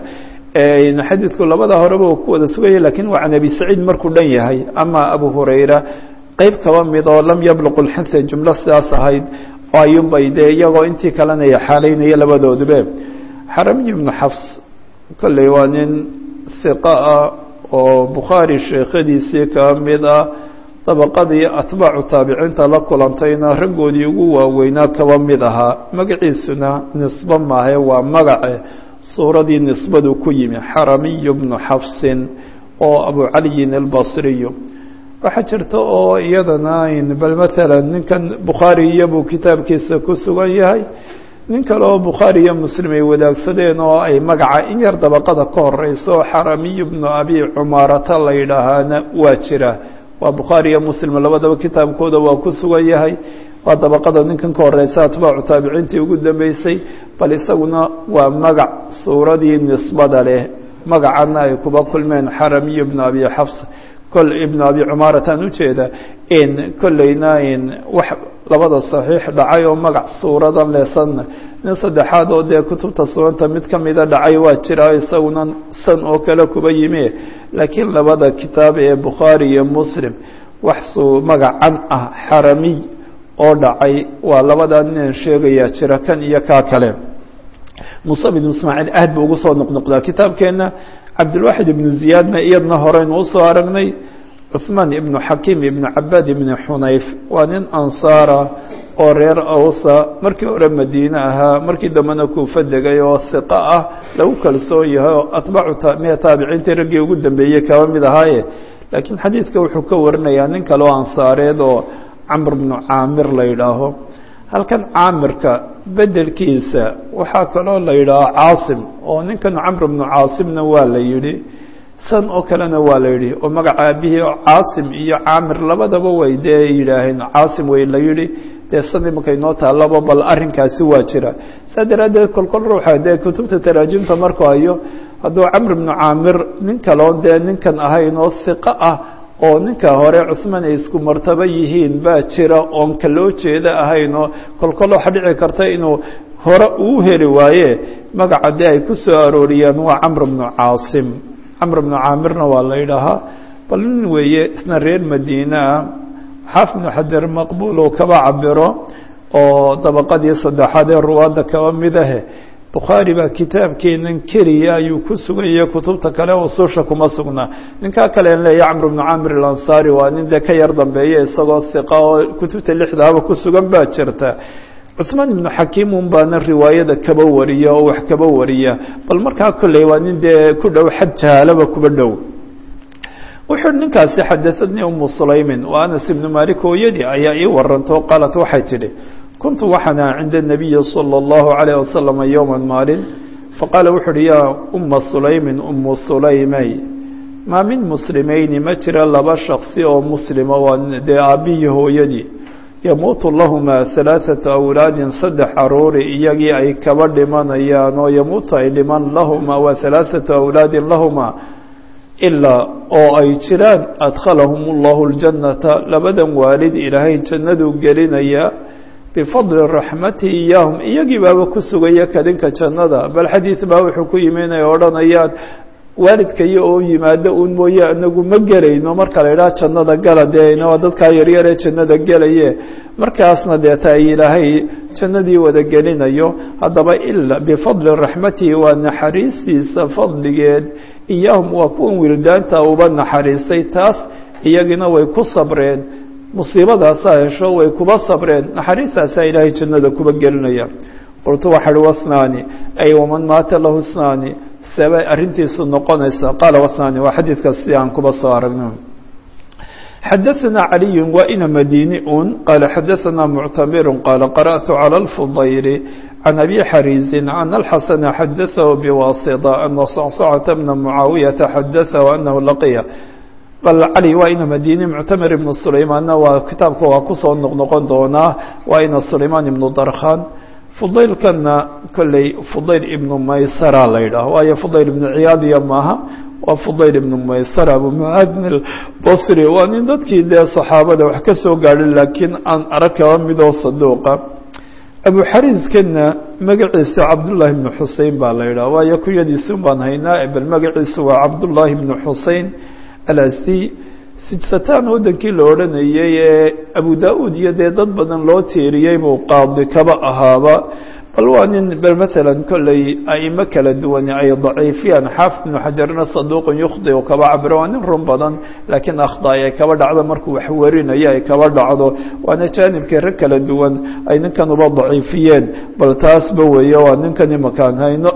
xadiidku labada horeba uu ku wada sugan yahay lakin waa can abi saciid markuu dhan yahay ama abu hurayra qeyb kaba mid oo lam yabluqu lxinsa jumlo sidaas ahayd ayuunbay dee iyagoo intii kalena yaxaalaynaya labadoodube xaramiy ibnu xafs kolley waa nin hiqa ah oo bukhaari sheekhadiisii ka mid ah dabaqadii atbaacu taabiciinta la kulantayna raggoodii ugu waaweynaa kaba mid ahaa magaciisuna nisbo maahe waa magace suuradii nisbadu ku yimi xaramiyu bnu xafsin oo abu caliyin albasriyu waxaa jirta oo iyadana bal maalan ninkan bukhaari iyobuu kitaabkiisa ku sugan yahay nin kale oo bukhaari iyo muslim ay wadaagsadeen oo ay magaca in yar dabaqada ka horeyso oo xaramiyu bnu abi cumaarata la yidhaahaana waa jira waa bukhaari iyo muslim labadaba kitaabkooda waa ku sugan yahay waa dabaqada ninkan ka horeysa atbaacu taabiciintii ugu dambeysay bal isaguna waa magac suuradii nisbada leh magacana ay kuba kulmeen xaramiyu bnu abi xafs kol ibnu abi cumaarataan ujeeda in kolleyna in wax labada saxiix dhacay oo magac suuradan leesanna nin saddexaad oo dee kutubta suganta mid ka mida dhacay waa jira isaguna san oo kale kuba yimi laakiin labada kitaab ee bukhaari iyo muslim wax suu magacan ah xaramiy oo dhacay waa labadaa ninaan sheegayaa jira kan iyo kaa kale muuse bn ismaaciil aad buu ugu soo noqnoqdaa kitaabkeenna cabdilwaxid ibnu ziyaadna iyadna horeynu usoo aragnay cuثmaan ibnu xakiim ibnu cabaad ibnu xunayf waa nin ansaara oo reer awsa markii hore madiine ahaa markii dambena kuufa degay oo hiqa ah lagu kalsoon yahay oo atbaacu miya taabiciintii raggii ugu dambeeyey kaba mid ahaaye laakiin xadiidka wuxuu ka warinayaa nin kale oo ansaareed oo camr bnu caamir la yidhaaho halkan caamirka bedelkiisa waxaa kaloo la yidhaaho caasim oo ninkan camr bnu caasimna waa la yidhi san oo kalena waa la yidhi oo magaca aabihii caasim iyo caamir labadaba way dee yidhaaheen caasim way la yidhi dee san imanka inoo taallaba bal arrinkaasi waa jira saa daraaddeed kolkol ruuxa dee kutubta taraajimta markuu hayo hadduu camr bnu caamir nin kaloo dee ninkan ahayn oo hiqo ah oo ninka hore cusmaan ay isku martabo yihiin baa jira oon ka loo jeeda ahayn oo kolkol waxa dhici karta inuu hore uu heli waaye magaca dee ay ku soo arooriyaan waa camr bnu caasim camr bnu caamirna waa la yidhaahaa bal nin weeye isna reer madiine ah xaaf bnu xajar maqbuul uu kaba cabiro oo dabaqadii saddexaad ee ruwaadda kaba mid ahe bukhaari baa kitaabkeenan keliya ayuu ku sugan yahay kutubta kale ususha kuma sugnaa ninkaa kale an leeya camr bnu camir alansaari waa nin dee ka yar dambeeya isagoo hiqa oo kutubta lixdaaba ku sugan baa jirta cuثmaan ibnu xakiim un baana riwaayada kaba wariya oo wax kaba wariya bal markaa kolley waa nin dee ku dhow xad jahaalaba kuba dhow wuxuu ninkaasi xadaثadnii umu sulaymin wa anas ibnu malik hooyadii ayaa ii waranto qaalat waxay tidhi kuntu waxaana cinda الnabiyi salى اllahu عalيه wasalama yowma maalin faqaala wuxu uhi yaa uma sulaymin umu sulaymey maa min muslimayni ma jira laba shaksi oo muslima waa dee aabbihii hooyadii yamuutu lahumaa halaaثatu awlaadin saddex caruuri iyagii ay kaba dhimanayaan oo yamuutu ay dhiman lahumaa wa halaaثatu awlaadin lahumaa ilaa oo ay jiraan adkhalahum اllahu اljannata labadan waalid ilaahay jannaduu gelinayaa bifadli raxmati iyaahum iyagii baaba ku sugaya kadinka jannada bal xadiid baa wuxuu ku yimi inay odhanayaan waalidkayo oo yimaado un mooye anagu ma gelayno marka la idhaha jannada gala dee waa dadkaa yaryar ee jannada gelaye markaasna deeta ay ilaahay jannadii wada gelinayo haddaba ila bifadli raxmatihi waa naxariistiisa fadligeed iyaahum waa kuwan wildaanta uba naxariistay taas iyagina way ku sabreen musiibadaasaa hesho way kuba sabreen naxariistaasaa ilaahay jannada kuba gelinaya qultu waxa uhi wasnaani ay waman maata lahu snaani sebay arrintiisu noqonaysa qaala wasnaani waa xadiidka si aan kuba soo aragno xadaثna عaliي wa ina madini un qaala xadaثna muctamiru qaala qarأtu calى اlfudayl can abi xariizi an اlxasana xadaثahu bwasطة ana sacsacaةa bna mucaawiyaةa xadaثahu anahu laqiya bal cali waa ina madini muctamir ibnu sulaymaanna waa kitaabka waa kusoo noqnoqon doonaa waa ina sulaymaan ibnu darkhan fudaylkana kolley fudayl ibnu maysara la yidhaaho waayo fudayl ibnu ciyaadiya maaha waa fudayl ibnu maysar abu mucaadin albasri waa nin dadkii dee saxaabada wax ka soo gaadhay laakiin aan arag kaba midoo saduuqa abu xariiskana magaciisa cabdullaahi ibnu xusein baa la yidhaha waayo kunyadiisi un baan haynaa bal magaciisu waa cabdullaahi ibnu xusein alasdi sijsataan waddankii la odhanayay ee abu da-uud iyo dee dad badan loo tiiriyey buu qaadi kaba ahaaba bal waa nin bal matalan kolley aimo kala duwani ay daciifiyaan xaafid ibnu xajarna saduuqun yukhdi u kaba cabiro waa nin run badan laakiin akhdaay ay kaba dhacdo markuu wax warinayo ay kaba dhacdo waana jaanibkii rag kala duwan ay ninkan uba daciifiyeen bal taasba weeye waa ninkan imakaan hayno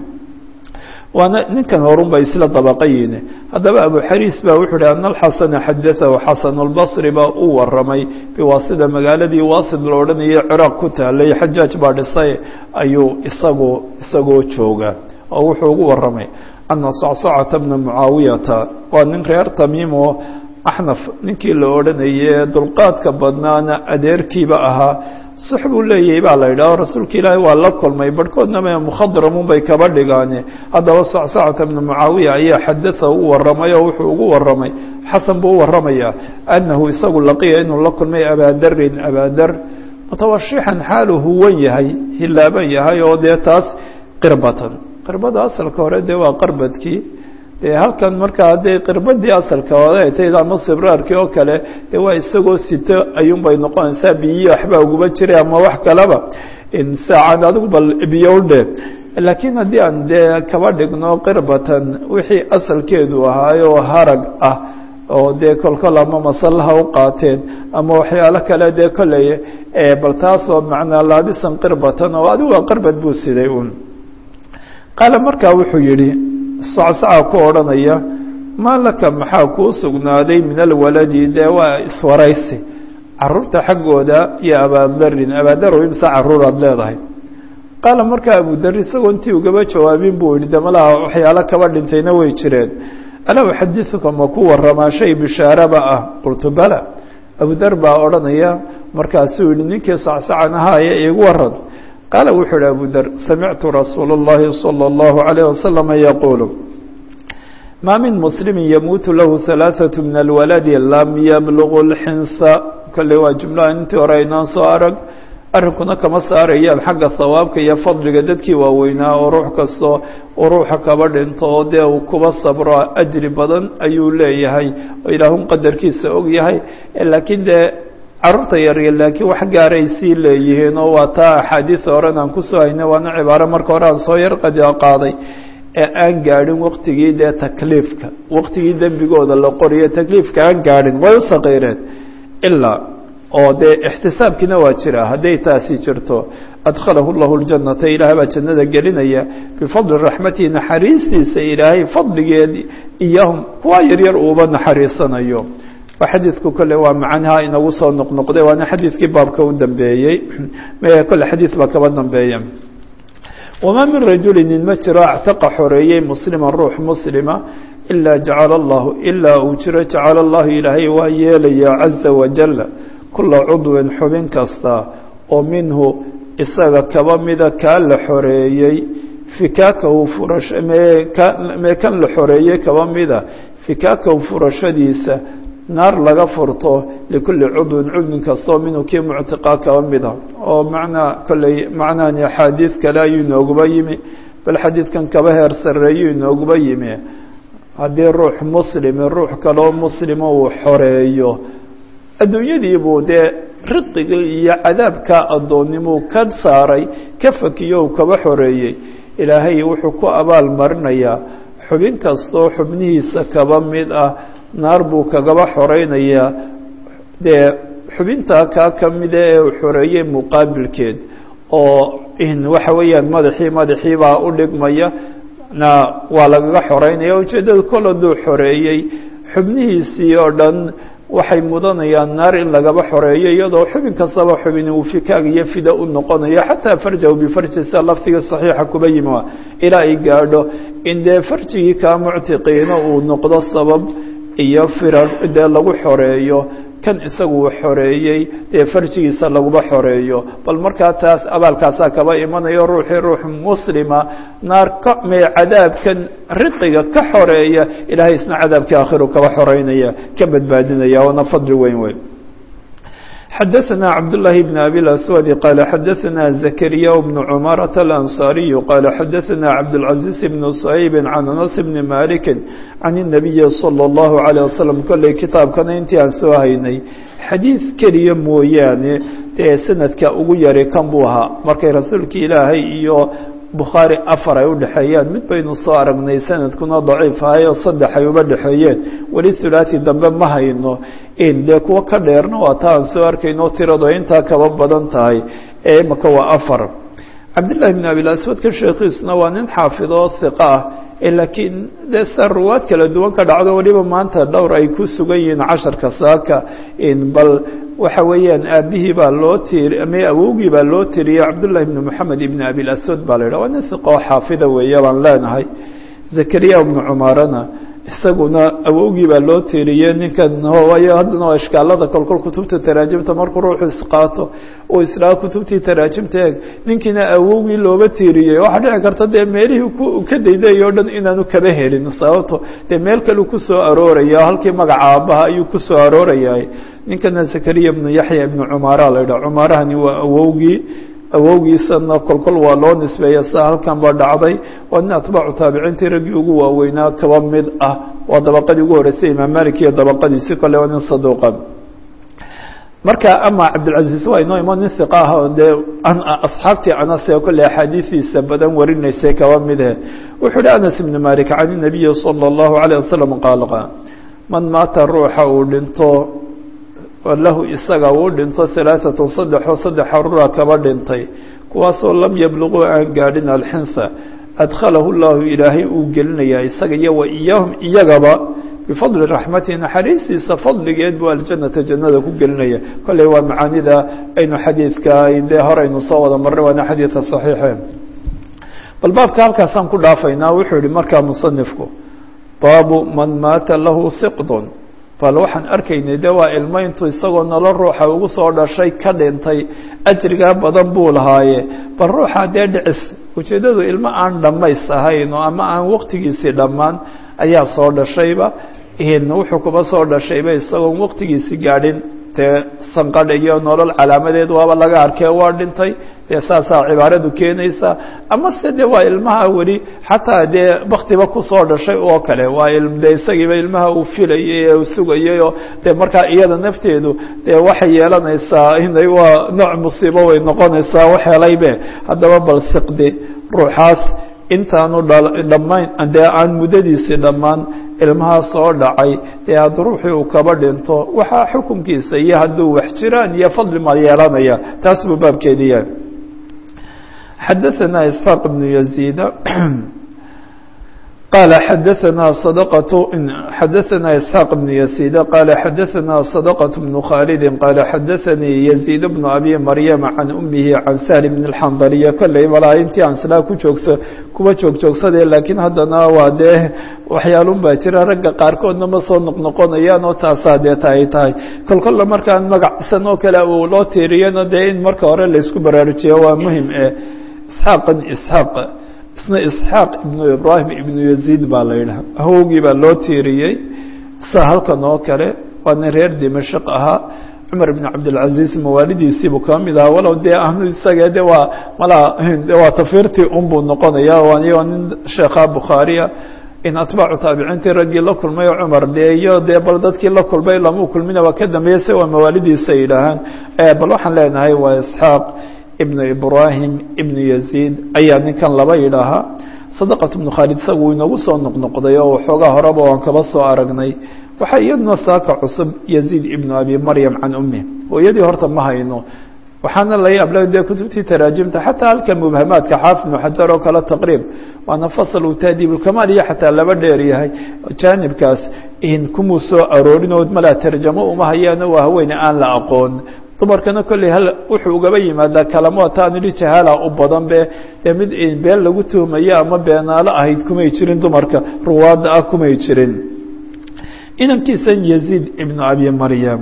waana ninkan horun bay isla dabaqayiin haddaba abu xariis ba wuxuu uhi ana alxasana xadaahu xasan albasri baa u waramay biwaasida magaaladii waasid la odhanayay ciraaq ku taalay xajaaj baa dhisay ayuu isagu isagoo jooga oo wuxuu ugu waramay ana sacsacata bna mucaawiyata waa nin reer tamiim oo axnaf ninkii la odhanayay dulqaadka badnaana adeerkiiba ahaa sux buu leeyahay baa la yidhaho rasuulka ilaahi waa la kulmay barhkoodna me mukhadramun bay kaba dhigaane haddaba sacsacata bna mucaawiya ayaa xadaa u waramay oo wuxuu ugu waramay xasan buu u waramayaa annahu isagu laqiya inuu la kulmay abaadarin abaadar mutawashixan xaalu huwan yahay hilaaban yahay oo dee taas qirbatan qirbada asalka hore dee waa qarbadkii dee halkan markaa dee qirbadii asalka hore ay tahay ama sibraarkii oo kale dee waa isagoo sito ayuun bay noqonaysaa biyihi waxbaa uguba jiray ama wax kaleba saacad adigu bal biyo u dhe laakiin haddii aan dee kaba dhigno qirbatan wixii asalkeedu ahaayoo harag ah oo dee kolkol ama masallaha u qaateen ama waxyaalo kale dee kolley bal taasoo macnaa laabisan qirbatan oo adigu waa qarbad buu siday un qaala markaa wuxuu yidhi sacsaca ku odhanaya maa laka maxaa kuu sugnaaday min alwaladi dee waa iswaraysi caruurta xaggooda iyo abaadarin abaadarow imse caruuraad leedahay qaala markaa abudar isagoo intii ugaba jawaabin buu yihi de malaha waxyaalo kaba dhintayna way jireen alaa uxadiثuka ma ku waramaa shay bishaaraba ah qultu bala abudar baa odhanaya markaasuu yihi ninkii sacsacan ahaaya iigu waran qaala wuxuu ihi abudar samictu rasuul اllahi salى اllahu عalيه waslama yaquulu maa min muslimi yamuutu lahu ثalaaثaة min alwaladi lam yablugu اlxinsa kale waa jumlaha intii hore aynaan soo arag arrinkuna kama saarayaan xagga hawaabka iyo fadliga dadkii waaweynaa oo ruux kastoo uu ruuxa kaba dhinto oo dee uu kuba sabro ajri badan ayuu leeyahay oo ilaahun qadarkiisa og yahay laakiin dee carruurta yaryar laakiin wax gaaray sii leeyihiin oo waa taa axaadiida horen aan kusoo haynay waana cibaaro marka hore aan soo yar qaaday ee aan gaadhin waktigii dee takliifka waktigii dembigooda la qoriyo takliifka aan gaadhin way u saqiireen ilaa oo dee ixtisaabkiina waa jira hadday taasi jirto adkhalahu llahu ljanata ilaah baa jannada gelinaya bifadli raxmatihi naxariistiisa ilaahay fadligeed iyahum kuwa yaryar uuba naxariisanayo waa xadiidku kole waa macnaha inagu soo noqnoqday waana xadiidkii baabka u dambeeyey kole xadiid baa kaba dambeeya wamaa min rajuli nin ma jiro actaqa xoreeyey muslima ruux muslima ilaa jacala allahu ilaa uu jiro jacala allahu ilaahay waa yeelaya caza wajal kula cudwin xubin kasta oo minhu isaga kaba mida kaa la xoreeyey fikaakahu furash mee kan la xoreeyey kaba mida fikaakahu furashadiisa naar laga furto likulli cudwin cudwin kastoo minhu kii muctiqaa kaba mida oo macnaa kolley macnahani axaadiid kale ayuu inooguba yimi bal xadiidkan kaba heer sarreeyuu inooguba yimi haddii ruux muslimi ruux kaloo muslima uu xoreeyo adduunyadii buu dee riqigii iyo cadaabka addoonnimuu ka saaray ka fakiyo uu kaba xoreeyey ilaahay wuxuu ku abaal marinayaa xubin kastoo xubnihiisa kaba mid ah naar buu kagaba xoreynayaa dee xubintaa kaa ka mida ee uu xoreeyey muqaabilkeed oo waxa weeyaan madaxii madaxiibaa u dhigmaya na waa lagaga xoreynaya ujeeddada kol hadduu xoreeyey xubnihiisii oo dhan waxay mudanayaan naar in lagaba xoreeyo iyadoo xubin kastaba xubin uu fikaag iyo fida u noqonayo xataa farjahu bifarji sida lafdiga saxiixa kuba yimi ilaa ay gaadho in dee farjigii kaa muctiqiina uu noqdo sabab iyo firar dee lagu xoreeyo kan isagu uu xoreeyey dee farjigiisa laguma xoreeyo bal markaa taas abaalkaasaa kaba imanayo ruuxii ruux muslima naar ka mee cadaabkan riqiga ka xoreeya ilaahay isna cadaabkii aakhiru kaba xoreynaya ka badbaadinaya waana fadli weyn weyn xdثna cبداللahi بن أbي الأسود qال xdثna زكريا بن cمارة الأنصاaري qال xdثna cبدالعزيز بن صhيب عن أنس بن مالك عن النبي صلى الله عليه وسلم kolley kitaabkana intii aan soo haynay xadiiث keliya mooyaane dee sanadka ugu yari kan buu ahaa markay rasuulki ilaahay iyo bukhaari afar ay u dhexeeyaan mid baynu soo aragnay sanadkuna daciif ahay oo saddex ay uba dhexeeyeen weli thulaati dambe ma hayno in dee kuwo ka dheerna waa ta aan soo arkayno tirado intaa kaba badan tahay ee imaka waa afar cabdillahi bn abilaswadka sheekhiisuna waa nin xaafid oo hiqa ah laakiin dee sa ruwaad kala duwan ka dhacdo weliba maanta dhowr ay ku sugan yihiin casharka saaka bal waxa weeyaan aabihii baa loo tiri ama awowgii baa loo tiriyey cabdullahi bn moxamed ibn abilaswad baa la yidhah waa nin hiqa oo xaafida weeye baan leenahay zakariya bnu cumaarana isaguna awowgii baa loo tiiriyey ninkan waayo haddana waa ishkaalada kolkol kutubta taraajimta markuu ruuxu isqaato uu isdhaha kutubtii taraajimta eeg ninkiina awowgii looba tiiriyey waxaa dhici karta dee meelihii ka dayday o dhan inaanu kaba helin sababto dee meel kaleu kusoo arooraya halkii magaca aabbaha ayuu kusoo arooraya ninkana zakariya ibnu yaxya ibnu cumaara la yidhah cumaarahani waa awowgii awowgiisana kolkol waa loo nisbeeya sa halkan ba dhacday waa nin atbaacu taabiciintii raggii ugu waaweynaa kaba mid ah waa dabaqadii ugu horeysay imaam malik iyo dabaqadiisi kole waa nin saduuqa marka ama cabdilcaziiz waa inoo imo nin hiqa ah oo dee asxaabtii anas ee kolley axaadiidiisa badan warinaysay kaba midhe wuxuu uhi anas ibnu malik can inabiyi salى اllahu alayه wasalam qaal man maata ruuxa uu dhinto lahu isaga uu dhinto alaaatun saddexoo saddex xarura kaba dhintay kuwaasoo lam yabluquu aan gaadhin alxinsa adkhalahu llahu ilaahay uu gelinayaa isaga iyo wa iyaahum iyagaba bifadli raxmatihi naxariistiisa fadligeed buu aljanata jannada ku gelinaya kolley waa macaanida aynu xadiidka dee horeynu soo wada marray waana xadiidka saxiixe bal baabka halkaasaan ku dhaafaynaa wuxuu yihi markaa musanifku baabu man maata lahu siqdun bal waxaan arkaynay de waa ilmo intuu isagoo nolo ruuxa ugu soo dhashay ka dhintay ajrigaa badan buu lahaaye bal ruuxa dee dhicis ujeeddadu ilmo aan dhammays ahayn oo ama aan waqtigiisii dhammaan ayaa soo dhashayba wuxuu kuba soo dhashayba isagoon waqtigiisii gaadhin dee sanqadh iyo nolol calaamadeed waaba laga arkee waa dhintay dee saasaa cibaaradu keenaysa ama se de waa ilmaha weli xataa dee baktiba kusoo dhashay oo kale waa de isagiiba ilmaha uu filayay ee uu sugayay oo dee markaa iyada nafteedu dee waxay yeelanaysaa inay waa nooc musiibo way noqonaysaa waxeelaybe haddaba bal siqdi ruuxaas intaanu dhammayn dee aan muddadiisii dhammaan ilmahaa soo dhacay dee had ruuxii uu kaba dhinto waxaa xukunkiisa iyo hadduu wax jiraan iyo fadli ma yeelanaya taas buu baabkeedi yahay xadaثna isxaaq بن يزيد qال xadaثna صدقة xadaثna isحاaq بن يزيد qال xadaثna صدقة بن khالد qال xadaثnii يزيد بن أbي مryم عan أmihi عan سهل بن الxandلية kolley malaa intii aan silaa ku joogso kuwa joogjoogsadee laakiin haddana waa dee waxyaalun baa jira ragga qaarkoodna ma soo noqnoqonayaan oo taasaa deeta ay tahay kol kolla markaan magacsan oo kale uu loo tiiriyana dee in marka hore laysku baraarujiyo waa muhim e isxaaqan isxaaq isna isxaaq ibnu ibraahim ibnu yaziid baa la yidhaha awowgii baa loo tiiriyey sa halkan oo kale waa nin reer dimashaq ahaa cumar ibn cabdilcaziiz mawaalidiisiibuu ka mid ahaa walow dee ahnu isaga de waa malaa de waa tafiirtii unbuu noqonaya waa nin sheekha bukhaariya in atbaacu taabiciintii raggii la kulmay cumar dee iyo dee bal dadkii la kulmay lamau kulmina waa ka dambeeyey se waa mawaalidiisa yidhaahaan bal waxaan leenahay waa isxaaq ibnu ibraahim ibnu yaziid ayaa ninkan laba yidhaahaa sadaqat ibnu khaalid isagu inagu soo noqnoqday oo waxoogaa horeba waan kaba soo aragnay waxaa iyaduna saaka cusub yaziid ibnu abi maryam can ummi hooyadii horta ma hayno waxaana la yaabla dee kutubtii taraajimta xataa halka mubhamaadka xaafid ibnu xajar oo kale taqriib waana fasal uu taadiibulkamaal iyo xataa laba dheer yahay jaanibkaas kumuu soo aroorin oo malaa tarjamo uma hayaano waa haweene aan la aqoon dumarkana kolley hal wuxuu ugaba yimaadaa kalamo taan idhi jahaala u badan be dee mid been lagu tuhmayo ama beenaalo ahayd kumay jirin dumarka ruwaadda ah kumay jirin inankiisan yaziid ibnu abi maryam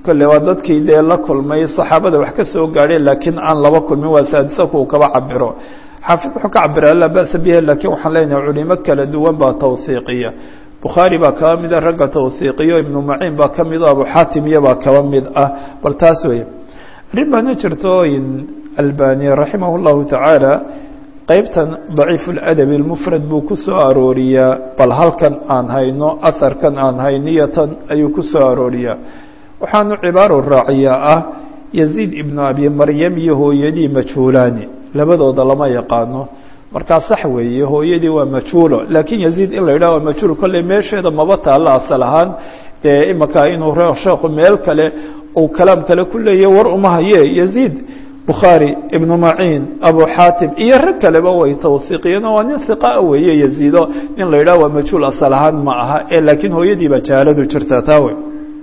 kolle waa dadkii dee la kulmay saxaabada wax ka soo gaadheen laakiin aan laba kulmin waa saadisa kuwa kaba cabiro xaafid wuxuu ka cabira laa ba'sa biha lakiin waxaan leenahay culimo kala duwan baa tawhiiqiya bukhaari baa kaba mida ragga tawhiiqiyo ibnu maciin baa ka mid o abu xaatim iyo baa kaba mid ah bal taas weeye arrin baana jirto albani raximah llahu tacaala qeybtan daciif ladabi lmufrad buu ku soo arooriyaa bal halkan aan hayno aharkan aan hayniyatan ayuu ku soo arooriyaa waxaanu cibaaro raaciyaa ah yaziid ibnu abi maryam iyo hooyadii majhuulaani labadooda lama yaqaano markaa sax weeye hooyadii waa majhuulo laakiin yaziid in la yidhah waa majhuul kolley meesheeda maba taalla asal ahaan dee imaka inuu sheekhu meel kale uu kalaam kale ku leeya war uma haye yaziid bukhaari ibnu maciin abu xaatim iyo rag kaleba way tawhiiqiyeen oo waa nin hiqaa weeye yaziido in la yidhah waa majhuul asal ahaan ma aha ee laakiin hooyadiiba jahaaladu jirtaa taa wey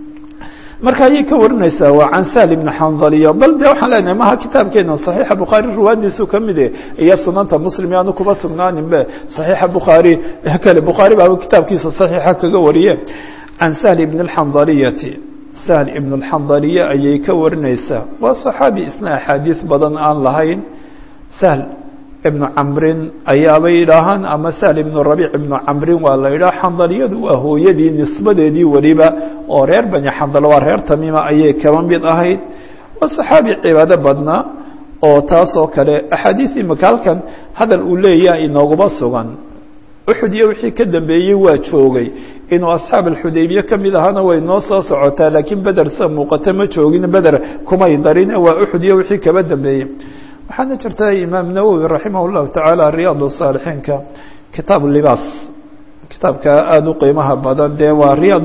marka ayay ka warinaysaa waa can sahl ibni xandaliyo bal de waxaan leenahay maha kitaabkeena صaxiixa bukhaari ruwaadiisu kamid e iyo sunanta muslim yaanu kuba sugnaaninbe صaxiixa bukhaari kale bukhaari baaba kitaabkiisa صaxiixa kaga wariye can sahl ibn اxandaliyati sahl ibn اxandaliye ayay ka warinaysaa waa صaxaabi isna axaadiis badan aan lahayn sahl ibnu camrin ayaabay yidhaahaan ama sahl ibnu rabiic ibnu camrin waa la yidhaha xandaliyadu waa hooyadii nisbadeedii weliba oo reer bani xandal waa reer tamiima ayay kaba mid ahayd waa saxaabi cibaado badnaa oo taas oo kale axaadiis imika halkan hadal uu leeyaha inooguma sugan uxud iyo wixii ka dambeeyey waa joogay inuu asxaab alxudaybiye ka mid ahaana way noo soo socotaa laakiin beder sa muuqata ma joogin beder kumay darin waa uxud iyo wixii kaba dambeeyey waxaana jirta imaam nawowi raximah اllahu tacaala riyaad saalixiinka kitaab libaas kitaabka aada u qiimaha badan dee waa riyaad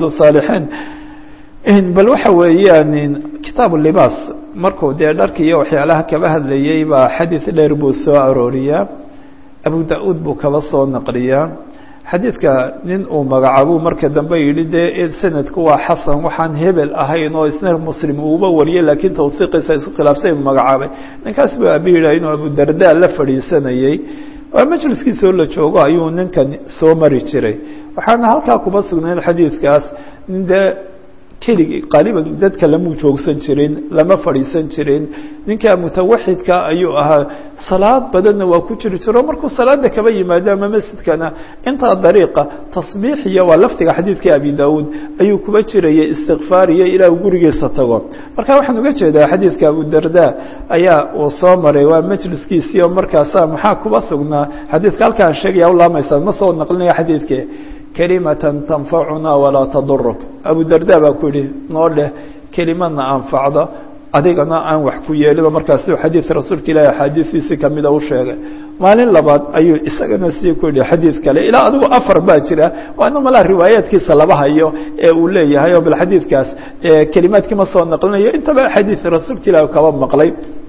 saalixiin bal waxa weeyaan kitaab libaas markuu dee dharki iyo waxyaalaha kaba hadlayey baa xadiid dheer buu soo arooriyaa abu da-uud buu kaba soo naqliyaa xadiidka nin uu magacaabuu marka dambe yidhi dee sanadku waa xasan waxaan hebel ahayn oo isna muslim uuba wariyey laakiin tawhiiqiisa isku khilaafsay uu magacaabay ninkaas buu abi yidhah inuu abudarda la fadhiisanayey waa majliskiisoo la joogo ayuu ninkan soo mari jiray waxaana halkaa kuba sugnayd xadiidkaas nin dee keligii qaaliban dadka lamuu joogsan jirin lama fadhiisan jirin ninka mutawaxidka ayuu ahaa salaad badanna waa ku jiri jiro markuu salaada kaba yimaado ama masjidkana intaa dariiqa tasbiixiya waa laftiga xadiidka abi daauud ayuu kuba jirayay istikfaariyo ilaa uu gurigiisa tago marka waxaan uga jeedaa xadiidka abudarda ayaa uu soo maray waa majliskiisii oo markaasa maxaa kuba sugnaa xadiidka halkaan sheegaya ulaamaysaa ma soo naqlinaya xadiidke kelimatan tanfacuna walaa taduruk abu darda baa ku yihi noo dheh kelimadna anfacda adigana aan wax ku yeeliba markaasuu xadiid rasuulka ilaahi axaadiistiisii kamida u sheegay maalin labaad ayuu isagana sii ku yihi xadiid kale ilaa adigu afar baa jira waana malaa riwaayaadkiisa laba hayo ee uu leeyahay oo bal xadiidkaas kelimaadkii ma soo naqlinayo intaba axaadiid rasuulka ilaahi kaba maqlay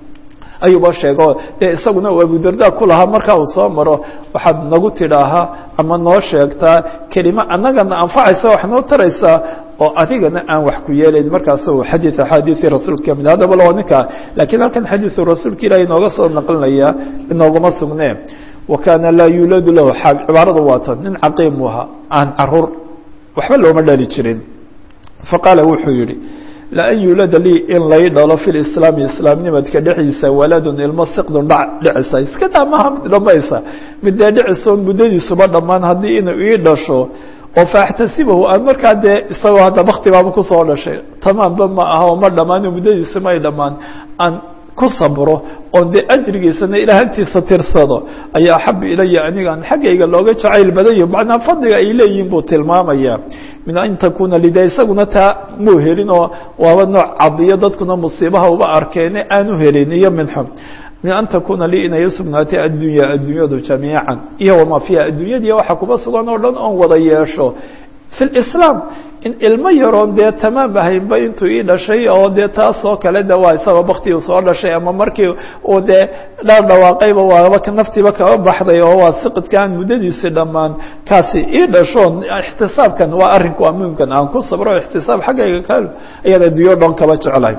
ayuuba sheego dee isaguna uu abudarda ku lahaa markaa uu soo maro waxaad nagu tidhaahaa ama noo sheegtaa kelima annagana anfacaysa wax noo taraysaa oo adigana aan wax ku yeelayn markaasu xadiid axaadiii rasuulka kamid haddaba loo ninkaa lakiin halkan xadiiu rasuulka ilahi inooga soo naqlinaya inooguma sugne wa kaana laa yuuladu lahu cibaaradu waatan nin caqiim u ahaa aan caruur waxba looma dhali jirin faqaala wuxuu yihi laan yuulada lii in lay dhalo fi lislaami islaamnimadka dhexdiisa waladun ilmo siqdun dha dhicisa iska daa maha mid dhamaysa mid dee dhicisoon muddadiisuba dhammaan haddii inuu ii dhasho oo faaxtasibahu aan markaa dee isagoo hadda baktibaaba kusoo dhashay tamaamba ma aha oo ma dhammaan muddadiisa may dhammaan aan ku sabro oon dee ajrigiisana ilaa agtiisa tirsado ayaa axabu ilaya anigaan xaggayga looga jacayl badayo macnaa fadliga ay leeyihin buu tilmaamaya min an takuna lida isaguna taa muu helin oo waaba nooc cadiyo dadkuna musiibaha uba arkeene aanu helin iyo minxo min an takuna lii inay usugnaatay addunya addunyadu jamiican iyo wamaa fiiha addunyadii waxa kuba sugan oo dhan oon wada yeesho fi lislaam in ilmo yaroon dee tamaam ahaynba intuu ii dhashay oo dee taas oo kale de waa isagoo baktigu soo dhashay ama markii uu dee dhaar dhawaaqayba waaba naftiiba kaba baxday oo waa siqidkaan muddadiisi dhammaan kaasi ii dhashoon ixtisaabkan waa arrinku amuumkan aan ku sabro ixtisaab xaggayga ka ayaan adduunyo dhan kaba jeclay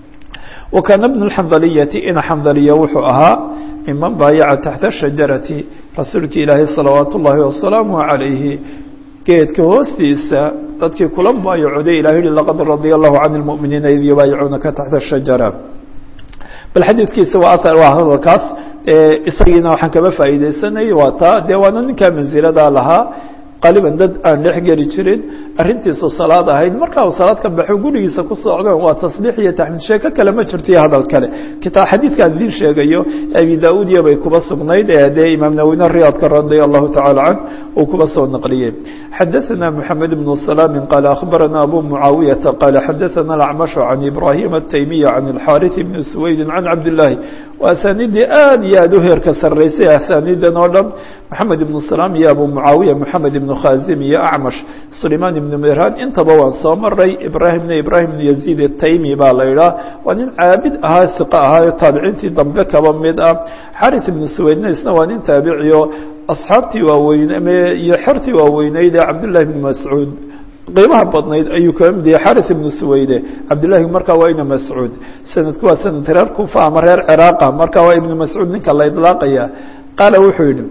wa kaana bnu lxandaliyati in xandaliya wuxuu ahaa miman baayaca taxta shajarati rasuulki ilaahi salawaat ullaahi wasalaamu calayhi geedka hoostiisa dadkii kula baayacoday ilah yihi laqad radia allahu can lmu'miniina id yubaayicuunaka taxta shajara bal xadiidkiisa waa aar waa hadalkaas isagiina waxaan kaba faa'iideysanay waa taa dee waana ninkaa mansilada lahaa qaaliban dad aan dhex geli jirin arrintiisu salaad ahayd marka uu salaad ka baxo gurigiisa ku socdeen waa tasbiix iyo taxmiid sheeko kale ma jirto iyo hadal kale kitaa xadiidkaan idiin sheegayo abi da-uud iyo bay kuba sugnayd ee dee imaam nawine riyaadka radia allahu tacala canh uu kuba soo naqliyey xadaثana moxamed bn salaami qaala akhbarana abu mucaawiyata qaala xadaثana alacmashu can ibrahim ataymiya can alxaariث bni suwaydin can cabdillaahi waa asaaniiddii aad iyo aad u heerka sarraysay asaaniidan oo dhan moxamed ibnu salaam iyo abu mucaawiya moxamed ibnu khazim iyo acmash sulaymaan ibnu miraan intaba waan soo maray ibraahimna ibraahim ibnu yaziid ataymi baa la idhaah waa nin caabid ahaa hiqa ahaayo taabiciintii dambe kaba mid ah xaris ibnu suwaydna isna waa nin taabiciyo asxaabtii waaweyne iyo xertii waaweyneyd ee cabdullahi ibnu mascuud qiimaha badnayd ayuu kaga mid yahay xaris ibnu suwayde cabdillahi markaa waa ina mascuud sanadku waa sanad reer kufa ama reer ciraaqa marka waa ibnu mascuud ninka la idlaaqaya qaala wuxuu yidhi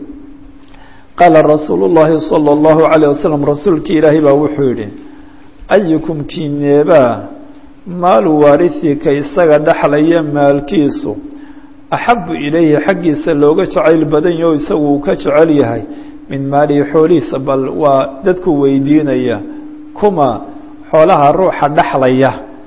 qaala rasuulu llahi salى اllahu عalيه wasalam rasuulkii ilaahay baa wuxuu yidhi ayukum kineebaa maalu waarihika isaga dhexlaya maalkiisu axabu ilayhi xaggiisa looga jacayl badan yaho isagu uu ka jecel yahay min maalihi xoolihiisa bal waa dadku weydiinaya kuma xoolaha ruuxa dhexlaya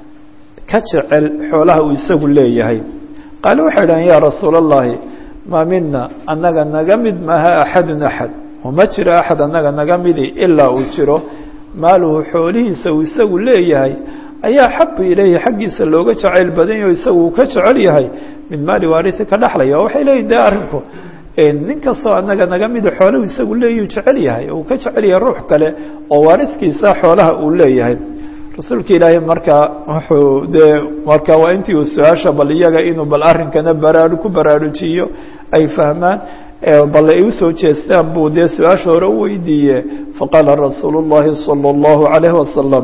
ka jecel xoolaha uu isagu leeyahay qaale waxay dhahan yaa rasuula اllahi maa mina annaga naga mid maaha axadun axad uma jiro axad annaga naga midi ilaa uu jiro maaluhu xoolihiisa uu isagu leeyahay ayaa xabu ilayhi xaggiisa looga jacayl badan yaho isagu uu ka jecel yahay min maali waarisi ka dhexlaya oo waxay leeyihin de arrinku nin kastoo annaga naga mida xoolahu isagu leeyuu jecel yahay uu ka jecel yahay ruux kale oo waariskiisa xoolaha uu leeyahay rasuulka ilaahay markaa wuxuu dee marka waa intii uu su-aasha bal iyaga inuu bal arrinkana baraaru ku baraarujiyo ay fahmaan bal ay usoo jeestaan buu dee su-aasha hore u weydiiye faqaala rasuulu اllahi salى اllahu عalayhi wasalam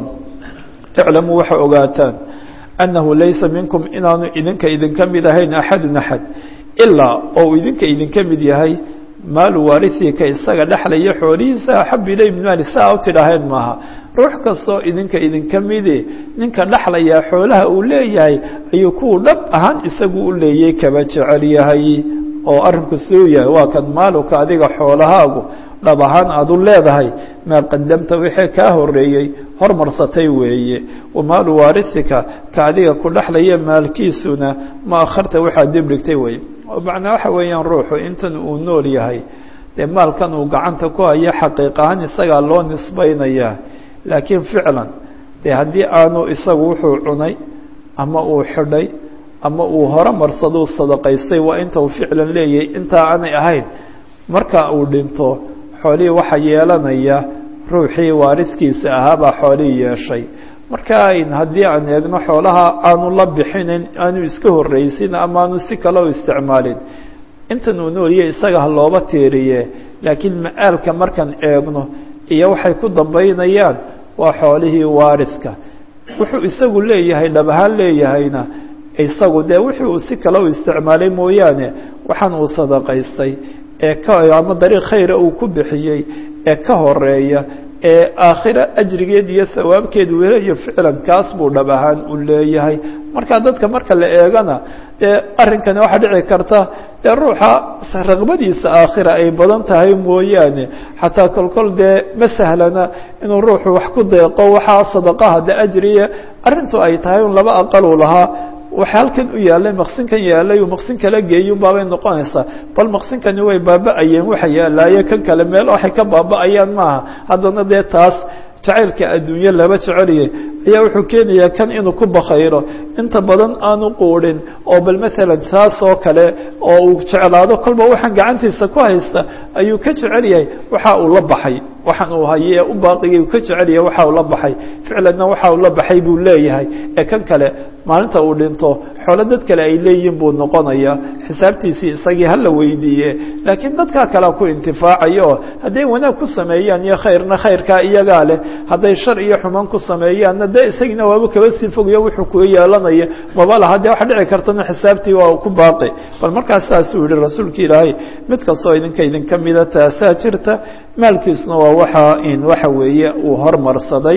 iclamuu waxay ogaataan annahu laysa minkum inaanu idinka idinka mid ahayn axadun axad ilaa oo uu idinka idinka mid yahay maalu waarihika isaga dhexlaya xoolihiisa axabu ilay min maali saa u tidhaaheen maaha ruux kastoo idinka idinka midi ninka dhexlayaa xoolaha uu leeyahay ayuu kuwu dhab ahaan isagu u leeyay kaba jecel yahay oo arrinku suu yahay waa kan maaluka adiga xoolahaagu dhab ahaan aada u leedahay maa qadamta wixii kaa horeeyey hormarsatay weeye wamaalu waarihika ka adiga ku dhexlaya maalkiisuna ma akharta waxaad dib dhigtay weye macnaa waxa weeyaan ruuxu intan uu nool yahay dee maalkan uu gacanta ku hayo xaqiiq ahaan isagaa loo nisbaynayaa laakiin ficlan dee haddii aanu isagu wuxuu cunay ama uu xidhay ama uu hore marsaduu sadaqaystay waa inta uu ficlan leeyahay intaa aanay ahayn marka uu dhinto xoolihii waxaa yeelanaya ruuxii waariskiisa ahaabaa xoolihii yeeshay marka haddii aan eegno xoolaha aanu la bixinin aanu iska horreysin ama aanu si kale u isticmaalin intan uu nooliye isaga ha looba tiiriye laakiin ma-aalka markaan eegno iyo waxay ku dambaynayaan waa xoolihii waariska wuxuu isagu leeyahay dhab ahaan leeyahayna isagu dee wixii uu si kale u isticmaalay mooyaane waxaan uu sadaqaystay ee ka ama dariiq khayra uu ku bixiyey ee ka horeeya ee aakhira ajrigeed iyo hawaabkeed welayo ficlan kaas buu dhab ahaan u leeyahay marka dadka marka la eegana dee arrinkani waxaa dhici karta dee ruuxa raqbadiisa aakhira ay badan tahay mooyaane xataa kolkol dee ma sahlana inuu ruuxu wax ku deeqo waxaa sadaqaha de ajriya arrintu ay tahay un laba aqaluu lahaa waxa halkan u yaalay maqsinkan yaalay uu maqsin kala geeyun baabay noqonaysaa bal maqsinkani way baaba-ayeen waxa yaalaaye kan kale meel waxay ka baaba-ayaan maaha haddana dee taas jacaylka adduunye laba jeceliyay ayaa wuxuu keenayaa kan inuu ku bakayro inta badan aanu quudhin oo bal maalan taas oo kale oo uu jeclaado kolba waxaan gacantiisa ku haysta ayuu ka jecel yahay waxa uu la baxay waxaan uu haye u baaqigay uu ka jecel yahay waxa uu la baxay ficlanna waxa uu la baxay buu leeyahay ee kan kale maalinta uu dhinto xoolo dad kale ay leeyihiin buu noqonayaa xisaabtiisii isagii hala weydiiye laakiin dadkaa kalea ku intifaacayo oo hadday wanaag ku sameeyaan iyo khayrna khayrkaa iyagaa leh hadday shar iyo xumaan ku sameeyaanna dee isagiina waaba kaba sii fogayo wuxuu kuga yeelanaya maba laha dee waxa dhici kartana xisaabtii waa ku baaqi bal markaas saasuu yihi rasuulka ilaahay mid kastoo idinka idinka mida taasaa jirta maalkiisuna waa waxa in waxa weeye uu hormarsaday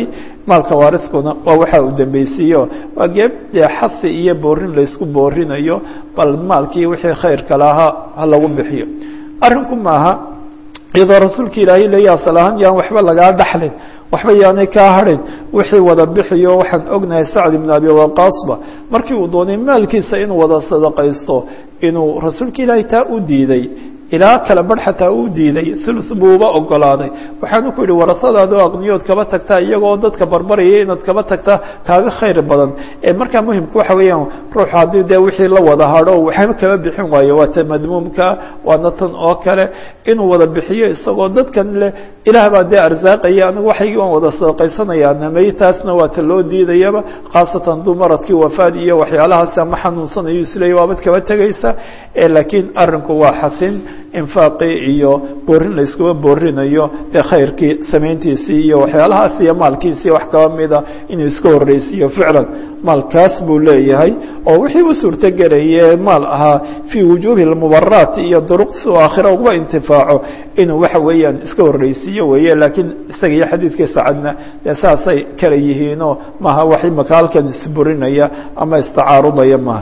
maalka waariskuna waa waxa uu dambeysiiyo waa geeb dee xasi iyo boorin laysku boorinayo bal maalkii wixii khayrka lahaa ha lagu bixiyo arrinku maaha iyadoo rasuulka ilaahay leeya asal ahaan yaan waxba lagaa dhaxlin waxba yaanay kaa hadhin wixii wada bixiyo waxaan ognahay sacd ibn abi waqaasba markii uu doonay maalkiisa inuu wada sadaqaysto inuu rasuulka ilaahay taa u diiday ilaa kala barh xataa uu diiday thuluth buuba ogolaaday waxaanu ku yihi warasadaado aqniyood kaba tagtaa iyagoo dadka barbaraya inaad kaba tagtaa kaaga khayr badan ee markaa muhimka waxa weeyaan ruuxu haddii dee wixii la wada hadho waxba kaba bixin waayo waa ta madmuumka waana tan oo kale inuu wada bixiyo isagoo dadkan leh ilaah baa dee arsaaqaya anigu waxaygii waan wada sadaqaysanaya namay taasna waa ta loo diidayaba khaasatan duu maradkii wafaad iyo waxyaalahaas ama xanuunsanayo isleeya waabad kaba tegaysa laakiin arinku waa xasin infaaqii iyo boorin layskuba boorinayo dee khayrkii samayntiisii iyo waxyaalahaas iyo maalkiisii wax kaba mida inuu iska horreysiiyo ficlan maalkaas buu leeyahay oo wixii u suurtogelaye maal ahaa fii wujuuhi lmubaraat iyo duruq si uu aakhira uga intifaaco inuu waxa weeyaan iska horreysiiyo weeye laakiin isaga iyo xadiidkii sacadna dee saasay kala yihiinoo maaha wax imaka halkan isburinaya ama istacaarudaya maaha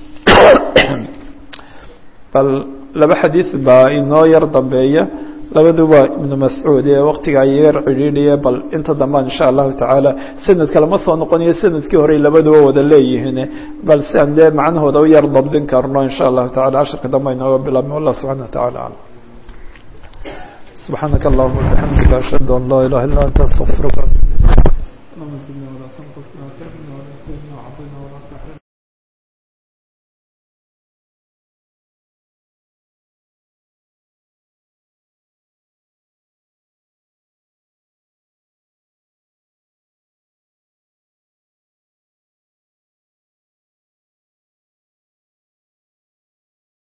bal laba xadiid baa inoo yar dambeeya labaduba ibnu mascuud ee waktiga yar cidhiidhiye bal inta dambaan insha allahu tacaala sanadka lama soo noqonayo sanadkii horey labaduba wada leeyihiin bal si aan dee macnahooda u yar dabdin karno insha allahu tacala casharka dambe inooga bilaabmi wallah subxana wa tacala aclam subxaanaka allahuma bixamdika ashhadu an laa ilaha illa anta astaqfiruka